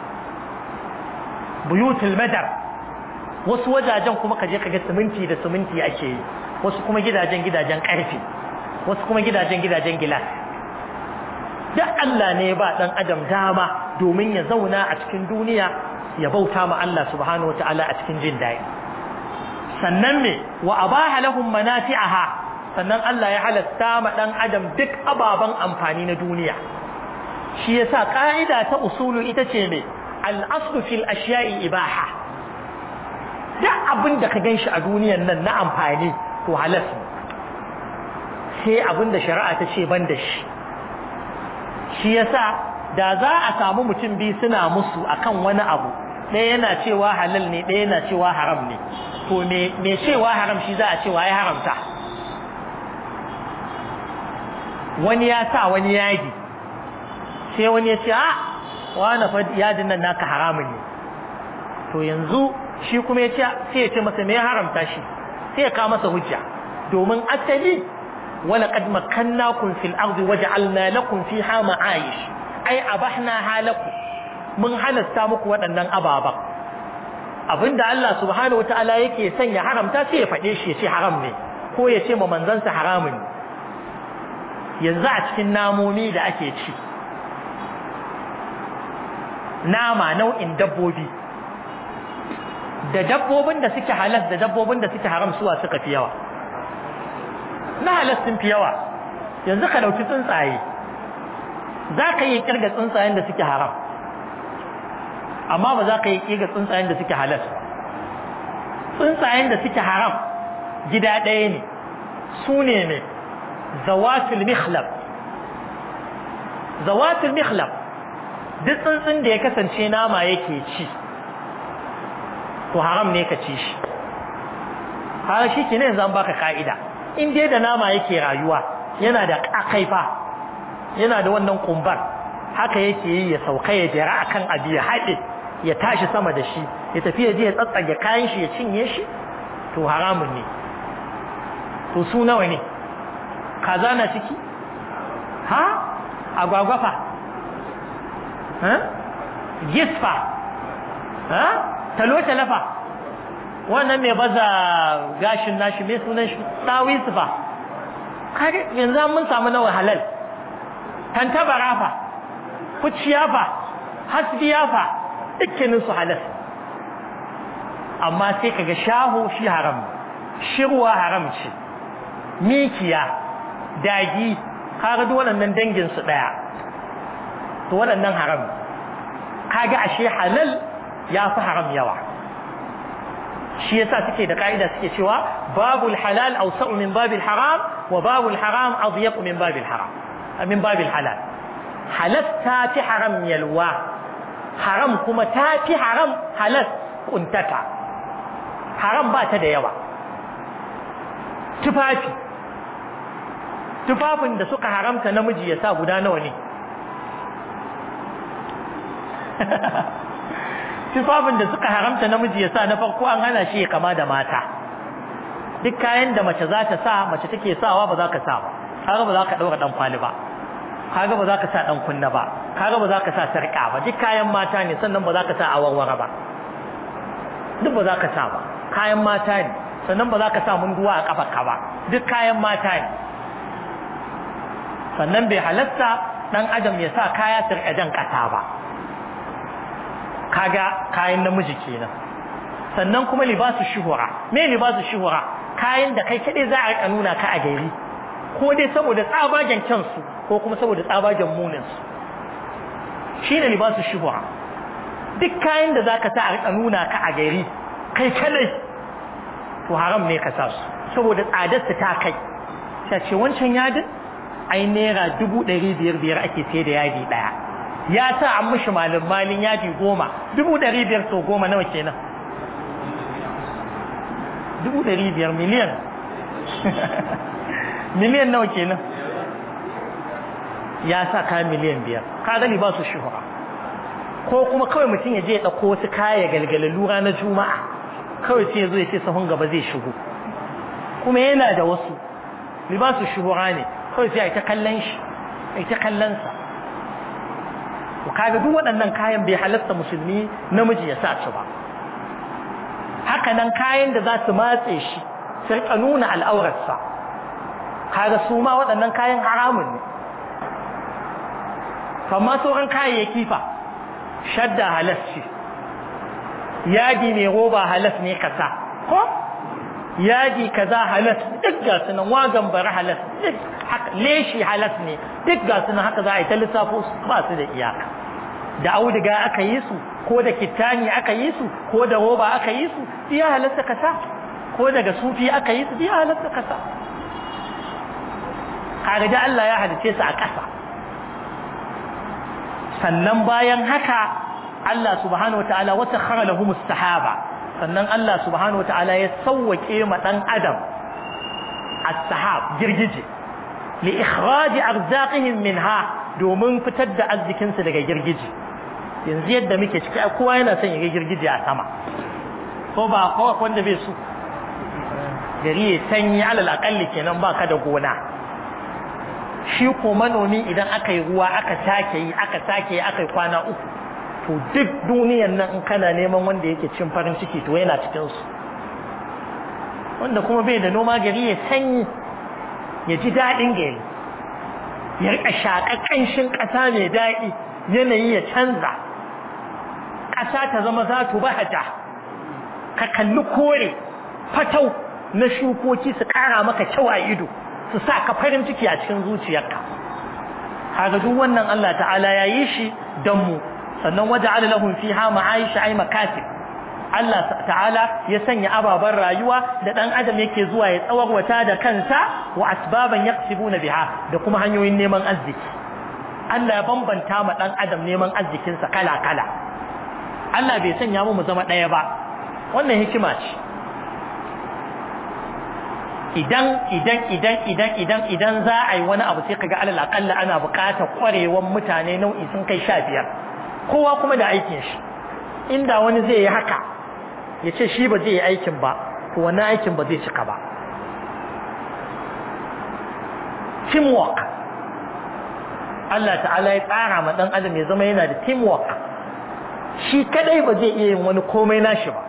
buyutul madar wasu wajajen kuma ka je ka ga siminti da siminti ake yi wasu kuma gidajen gidajen karfe wasu kuma gidajen gidajen gilas duk Allah ne ya ba dan adam dama domin ya zauna a cikin duniya ya bauta ma Allah subhanahu wataala a cikin jin daɗi sannan me wa abaha lahum manafi'aha sannan Allah ya halatta ma dan adam duk ababan amfani na duniya shi yasa ka'ida ta usulu ita ce me al-aslu fil ashiya'i ibaha duk abin da ka ganshi a duniyan nan na amfani to halas sai abin da shari'a ta ce ban da shi shi yasa da za a samu mutum biyu suna musu akan wani abu ɗaya yana cewa halal ne ɗaya yana cewa haram ne to me cewa haram shi za a cewa ya haramta wani ya sa wani yadi sai wani ya ce a wani fa yadin nan naka haramun ne to yanzu shi kuma ya ce sai ya ce masa me ya haramta shi sai ya kawo masa hujja domin asali wala qad makkannakum fil ardi waja'alna lakum fiha ma'ayish ai abahna halakum mun halasta muku waɗannan ababan abinda Allah subhanahu wataala yake son ya haramta sai ya faɗe shi ya ce haram ne ko ya ce ma manzansa haramun yanzu a cikin namomi da ake ci nama nau'in dabbobi da dabbobin da suke halas da dabbobin da suke haram suwa suka fi yawa na halas sun fi yawa yanzu ka dauki tsuntsaye za ka yi kirga tsuntsayen da suke haram amma ba za ka yi kirga tsuntsayen da suke halas tsuntsayen da suke haram gida ɗaya ne su ne ne zawatul mikhlab zawatul mikhlab duk tsuntsun da ya kasance nama yake ci to haram ne ka ci shi har shi ke ne zan baka ka'ida in dai da nama yake rayuwa yana da akaifa yana da wannan kumbar haka yake yi ya sauka ya jira akan abu ya haɗe ya tashi sama da shi ya tafi ya je ya tsatsage kayan shi ya cinye shi to haramun ne to su nawa ne kaza na ciki ha agwagwafa ha gisfa ha talo-talafa wannan mai baza gashin nashi mai sunan shi ɗawi su fa kare yanzu mun samu nawa halal tantabara fa kuciya fa hasbiya fa dukkanin su halal amma sai kaga shaho shi haram shirwa haram ce mikiya dagi kaga duk waɗannan dangin su ɗaya to waɗannan haram kaga ashe halal ya fi haram yawa shi yasa suke da ka'ida suke cewa babul halal awsa'u min babil haram wa babul haram adyaq min babil haram min babil halal halal ta fi haram yalwa haram kuma ta fi haram halal kuntata haram ba ta da yawa tufafi tufafin da suka haramta namiji ya sa guda nawa ne tufafin da suka haramta namiji ya sa na farko an hana shi ya kama da mata duk kayan da mace za ta sa mace take sawa ba za ka sa ba kaga ba za ka daura dan kwali ba kaga ba za ka sa dan kunna ba kaga ba za ka sa sarka ba duk kayan mata ne sannan ba za ka sa awarwara ba duk ba za ka sa ba kayan mata ne sannan ba za ka sa munduwa a kafarka ba duk kayan mata ne sannan bai halatta dan adam ya sa kaya sirka jan kasa ba kaga kayan namiji kenan sannan kuma libasu shuhura me libasu shuhura kayan da kai kadai za a rika nuna ka a gari ko dai saboda tsabagen kyansu ko kuma saboda tsabagen munin su shine libasu shuhura duk kayan da zaka sa a rika nuna ka a gari kai kadai to haram ne ka sa su saboda tsadar ta kai sai ce wancan yadin ai naira dubu ɗari biyar biyar ake sai da yadi ɗaya ya sa an mishi malin malin yadi goma dubu ɗari biyar sau goma nawa kenan dubu ɗari biyar miliyan miliyan nawa kenan ya sa kayan miliyan biyar ka gani ba su shuhura ko kuma kawai mutum ya je ya ɗauko wasu kaya galgalalu ranar juma'a kawai sai ya zo ya ce sahun gaba zai shigo kuma yana da wasu libasu shuhura ne kawai sai a ta kallon shi a ta kallon sa kaga duk waɗannan kayan bai halatta musulmi namiji ya sa su ba haka nan kayan da za su matse shi su rika nuna al'aurarsa kaga su ma waɗannan kayan haramun ne amma sauran kayayyaki fa shadda halas ce yadi mai roba halas ne kasa ko yadi kaza halas duk ga su nan wagan bari halas duk leshi halas ne duk ga su nan haka za a yi ta lissafo su ba su da iyaka da auduga aka yi su ko da kittani aka yi su ko da roba aka yi su ya halatta kasa ko daga sufi aka yi su ya halatta kasa kaga da Allah ya halice su a ƙasa sannan bayan haka Allah subhanahu wataala wata khara lahum sahaba sannan Allah subhanahu wataala ya sawwake ma dan adam as-sahab girgije li ikhraj arzaqihim minha domin fitar da arzikin su daga girgije yanzu yadda muke ciki kowa yana son ya ga girgije a sama ko ba ko wanda bai so gari ya sanyi alal akalli kenan baka da gona shi ko manomi idan aka yi ruwa aka sake yi aka sake yi aka yi kwana uku to duk duniyan nan in kana neman wanda yake cin farin ciki to yana cikin su wanda kuma bai da noma gari ya sanyi ya ji daɗin gari ya rika shaƙa ƙanshin ƙasa mai daɗi yanayi ya canza ƙasa ta zama za tu bahaja ka kalli kore fatau na shukoki su ƙara maka kyau a ido su sa ka farin ciki a cikin zuciyarka kaga duk wannan Allah ta'ala ya yi shi don mu sannan waje ala lahum fiha ma'aisha ay makatib Allah ta'ala ya sanya ababen rayuwa da dan adam yake zuwa ya tsawarwata da kansa wa asbaban yaqsibuna biha da kuma hanyoyin neman arziki Allah ya bambanta ma dan adam neman arzikin sa kala kala Allah bai sanya mu mu zama daya ba wannan hikima ce idan idan idan idan idan idan za a yi wani abu sai kaga alal aqalla ana buƙatar ƙwarewan mutane nau'i sun kai sha biyar kowa kuma da aikin shi inda wani zai yi haka ya ce shi ba zai yi aikin ba to wannan aikin ba zai cika ba teamwork Allah ta'ala ya tsara ma dan adam ya zama yana da teamwork shi kadai ba zai iya yin wani komai nashi ba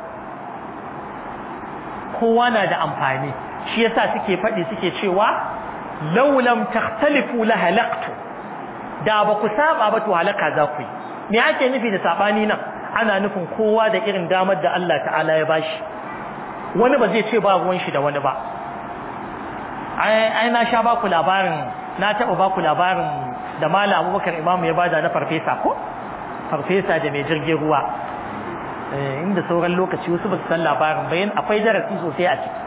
kowa na da amfani shi yasa suke faɗi suke cewa law lam takhtalifu la halaqtu da ba ku saba ba to halaka za ku yi me ake nufi da sabani nan ana nufin kowa da irin damar da Allah ta'ala ya bashi wani ba zai ce ba ruwan shi da wani ba ai na sha baku labarin na taɓa baku labarin da Malam Abubakar Imam ya bada na farfesa ko farfesa da mai jirgin ruwa inda sauran lokaci wasu ba su san labarin bayan akwai darasi sosai a ciki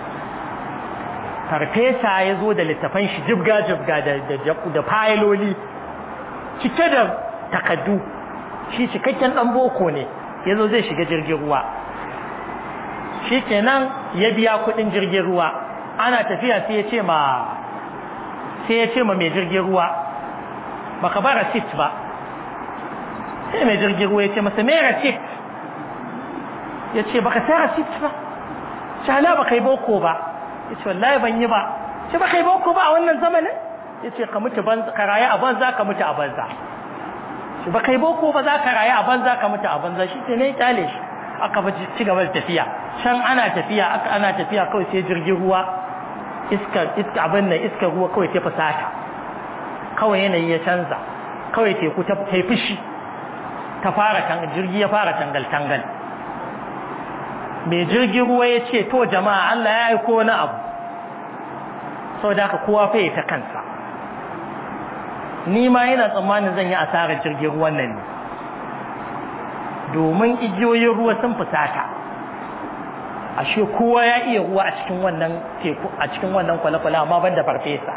farfesa ya zo da littafan shi jibga jibga da fayiloli cike da takaddu shi cikakken dan boko ne ya zo zai shiga jirgin ruwa shi kenan ya biya kudin jirgin ruwa ana tafiya sai ya ce ma sai ya ce ma mai jirgin ruwa baka ba receipt ba sai mai jirgin ruwa ya ce masa mai receipt ya ce baka sai receipt ba shala baka yi boko ba ya ce wallahi ban yi ba ce baka yi boko ba a wannan zamanin ya ce ka mutu ka rayu a banza ka mutu a banza shi ba kai boko ba za ka rayu a banza ka mutu a banza shi ce ne kyale shi aka ba ci gaba da tafiya can ana tafiya aka ana tafiya kawai sai jirgin ruwa iska iska abin nan iska ruwa kawai ta fasata kawai yanayi ya canza kawai teku ta ta fushi ta fara kan jirgi ya fara tangal tangal mai jirgin ruwa ya ce to jama'a Allah ya aiko wani abu saboda haka kowa fa ta kansa ni ma yana tsammanin zan yi asarar jirgin ruwan nan ne domin igiyoyin ruwa sun fusata ashe kowa ya iya ruwa a cikin wannan teku a cikin wannan kwale-kwale amma ban da farfesa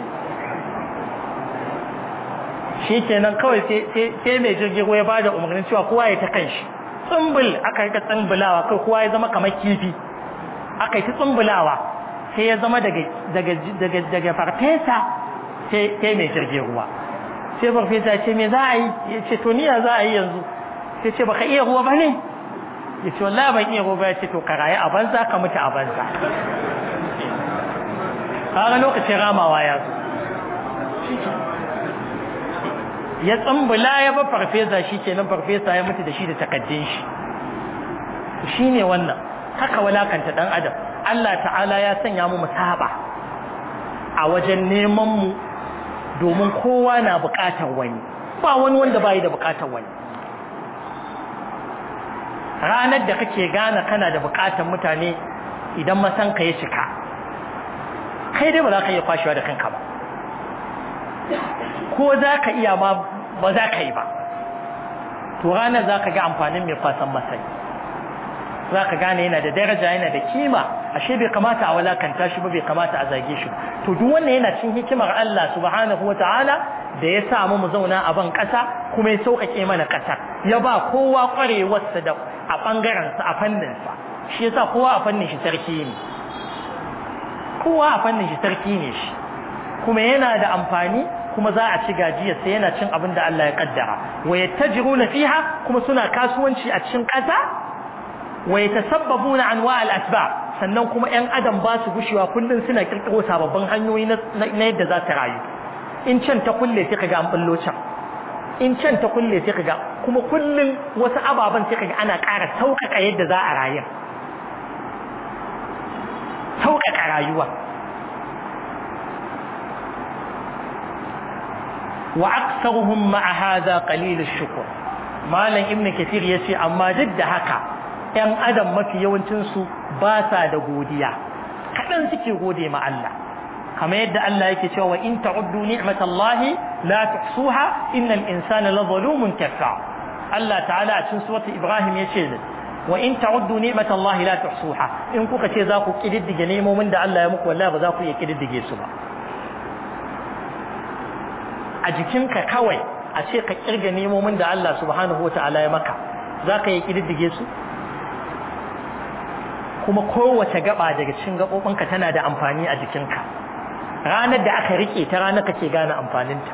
shi kenan kawai sai mai jirgin ruwa ya ba da umarnin cewa kowa ya ta kan shi tsumbul aka rika tsumbulawa kai kowa ya zama kamar kifi aka yi ta tsumbulawa sai ya zama daga farfesa sai mai jirgin ruwa sai farfesa ce me za a yi ya ce to niya za a yi yanzu sai ce baka iya ruwa ba ne ya ce wallahi ban iya ruwa ba ya ce to ka rayu a banza ka mutu a banza kaga lokacin ramawa ya zo ya tsambula ya ba farfesa shi ke nan farfesa ya mutu da shi da takaddun shi shi ne wannan haka walakanta dan adam Allah ta'ala ya sanya mu musaba a wajen neman mu domin kowa na bukatar wani ba wani wanda bai da bukatar wani ranar da kake gane kana da bukatar mutane idan masanka ya cika kai dai ba za ka iya kwashewa da kanka ba ko za ka iya ma ba za ka yi ba to ranar za ka ga amfanin mai kwasan masai za ka gane yana da daraja yana da kima ashe bai kamata a walakanta shi ba bai kamata a zage shi to duk wannan yana cin hikimar Allah subhanahu wataala da ya sa mu zauna a ban kasa kuma ya sauƙaƙe mana ƙasa ya ba kowa ƙwarewarsa da a ɓangaren sa a fannin sa shi yasa kowa a fannin shi sarki ne kowa a fannin shi sarki ne shi kuma yana da amfani kuma za a ci gajiyarsa yana cin abin da Allah ya kaddara wa yattajiruna fiha kuma suna kasuwanci a cikin ƙasa wa yatasabbabuna anwa al-asbab sannan kuma ƴan adam ba su gushewa kullun suna kirkiro sababbin hanyoyi na yadda za ta rayu in can ta kulle sai kaga an bullo can in can ta kulle sai kaga kuma kullun wasu ababen sai kaga ana ƙara sauƙaƙa yadda za a rayu sauƙaƙa rayuwa wa aktsaruhum ma'a hadha qalil ash-shukr malam ibn kathir yace amma duk da haka ‘yan adam mafi yawancinsu ba sa da godiya kaɗan suke gode ma Allah kamar yadda Allah yake cewa in ta'uddu ni'matallahi la tuhsuha innal insana la zalumun kafar Allah ta'ala a cikin suratul Ibrahim yace wa in ta'uddu ni'matallahi la tuhsuha in kuka ce za ku kididdige nemomin da Allah ya muku wallahi ba za ku iya kididdige su ba a jikinka kawai a ce ka kirga nemomin da Allah subhanahu wata'ala ya maka za ka iya kididdige su kuma kowace gaba daga cikin gaɓoɓinka tana da amfani a jikinka ranar da aka rike ta ranar kake gane amfaninta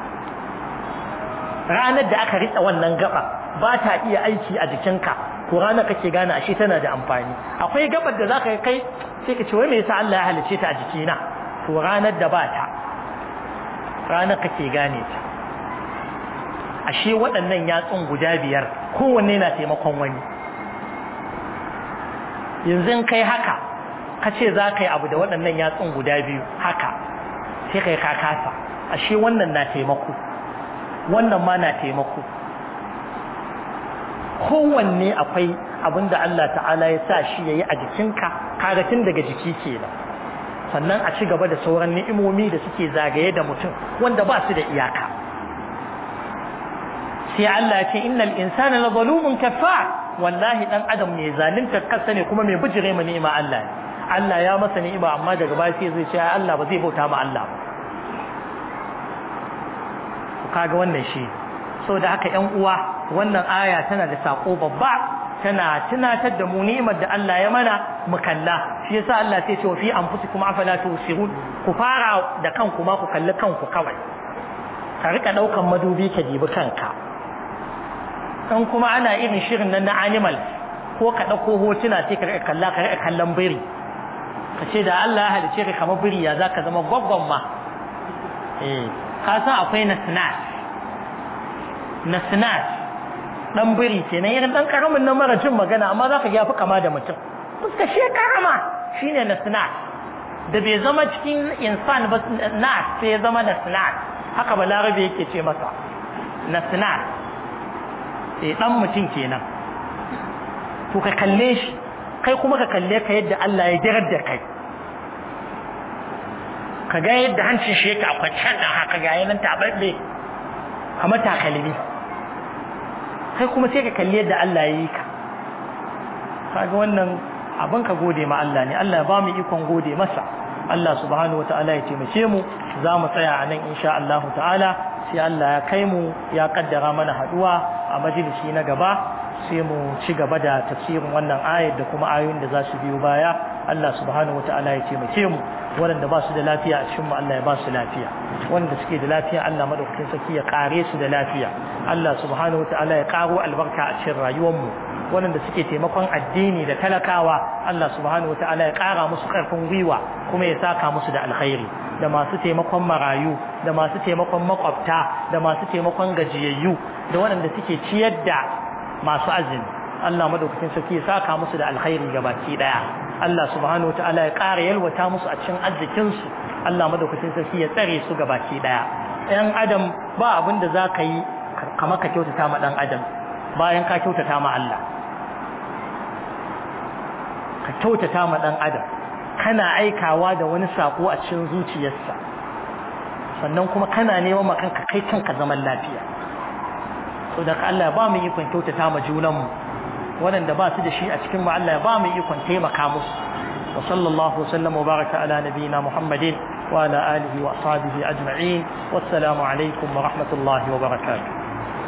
ranar da aka rike wannan gaba ba ta iya aiki a jikinka to ranar kake gane ashe tana da amfani akwai gabar da zaka kai sai ka ce wai me yasa Allah ya halice ta a jikina to ranar da ba ta ranar kake gane ta ashe waɗannan yatsun guda biyar kowanne na taimakon wani yanzu in kai haka ka ce za ka yi abu da waɗannan yatsun guda biyu haka sai kai ka kasa ashe wannan na taimako wannan ma na taimako kowanne akwai abin da Allah ta'ala ya sa shi ya yi a jikinka kaga tun daga jiki kenan sannan a ci gaba da sauran ni'imomi da suke zagaye da mutum wanda ba su da iyaka sai Allah ya ce innal insana la zalumun kaffar wallahi dan adam ne zalunta kansa ne kuma mai bijire ma ni'ima Allah ne Allah ya masa ni'ima amma daga baya sai zai ce Allah ba zai bauta ma Allah ba kaga wannan shi saboda haka ƴan uwa wannan aya tana da sako babba tana tunatar da mu ni'imar da Allah ya mana mu kalla shi yasa Allah sai ce fi anfusikum afala tusirun ku fara da kanku ma ku kalli kanku kawai ka rika daukan madubi ka dibi kanka in kuma ana irin shirin nan na animal ko ka ɗauko hotuna sai ka riƙa kalla ka riƙa kallon biri ka ce da Allah ya halice ka kamar biri ya za ka zama gwaggon ma eh ka san akwai nasnas nasnas dan biri ke nan irin dan karamin nan mara jin magana amma za ka fi kama da mutum fuska shi karama shine nasnas da bai zama cikin insan ba nas sai ya zama nasnas haka balarabe yake ce masa nasnas sai dan mutum kenan to ka kalle shi kai kuma ka kalle ka yadda Allah ya jirar da kai ka ga yadda hancin shi yake akwai can da haka ga yanan tabarbe kamar takalmi kai kuma sai ka kalle yadda Allah ya yi ka kaga wannan abin ka gode ma Allah ne Allah ya ba mu ikon gode masa Allah subhanahu wataala ya taimake mu za mu tsaya a nan insha Allah ta'ala sai Allah ya kai mu ya kaddara mana haduwa a majalisi na gaba sai mu ci gaba da tafsirin wannan ayar da kuma ayoyin da za su biyo baya Allah subhanahu wataala ya taimake mu waɗanda ba su da lafiya a cikin mu Allah ya ba su lafiya wanda suke da lafiya Allah madaukakin sarki ya kare su da lafiya Allah subhanahu wataala ya karo albarka a cikin rayuwar mu waɗanda suke taimakon addini da talakawa Allah subhanahu wataala ya kara musu karfin gwiwa kuma ya saka musu da alkhairi da masu taimakon marayu da masu taimakon makwabta da masu taimakon gajiyayyu da waɗanda suke ciyar da masu azumi Allah madaukakin sarki ya saka musu da alkhairi gabaki daya Allah subhanahu wataala ya ƙara yalwata musu a cikin arzikin su Allah madaukakin sarki ya tsare su gabaki daya ɗan adam ba abin da zaka yi kamar ka kyautata ma ɗan adam bayan ka kyautata ma Allah ka kyautata ma ɗan adam kana aikawa da wani sako a cikin zuciyarsa sannan kuma kana neman ma kanka kai kanka zaman lafiya so da Allah ba mu ikon kyautata ma junanmu waɗanda ba su da shi a cikin mu Allah ba mu ikon taimaka musu wa sallallahu wasallam wa baraka ala nabiyina Muhammadin wa ala alihi wa ashabihi ajma'in wassalamu alaikum wa rahmatullahi wa barakatuh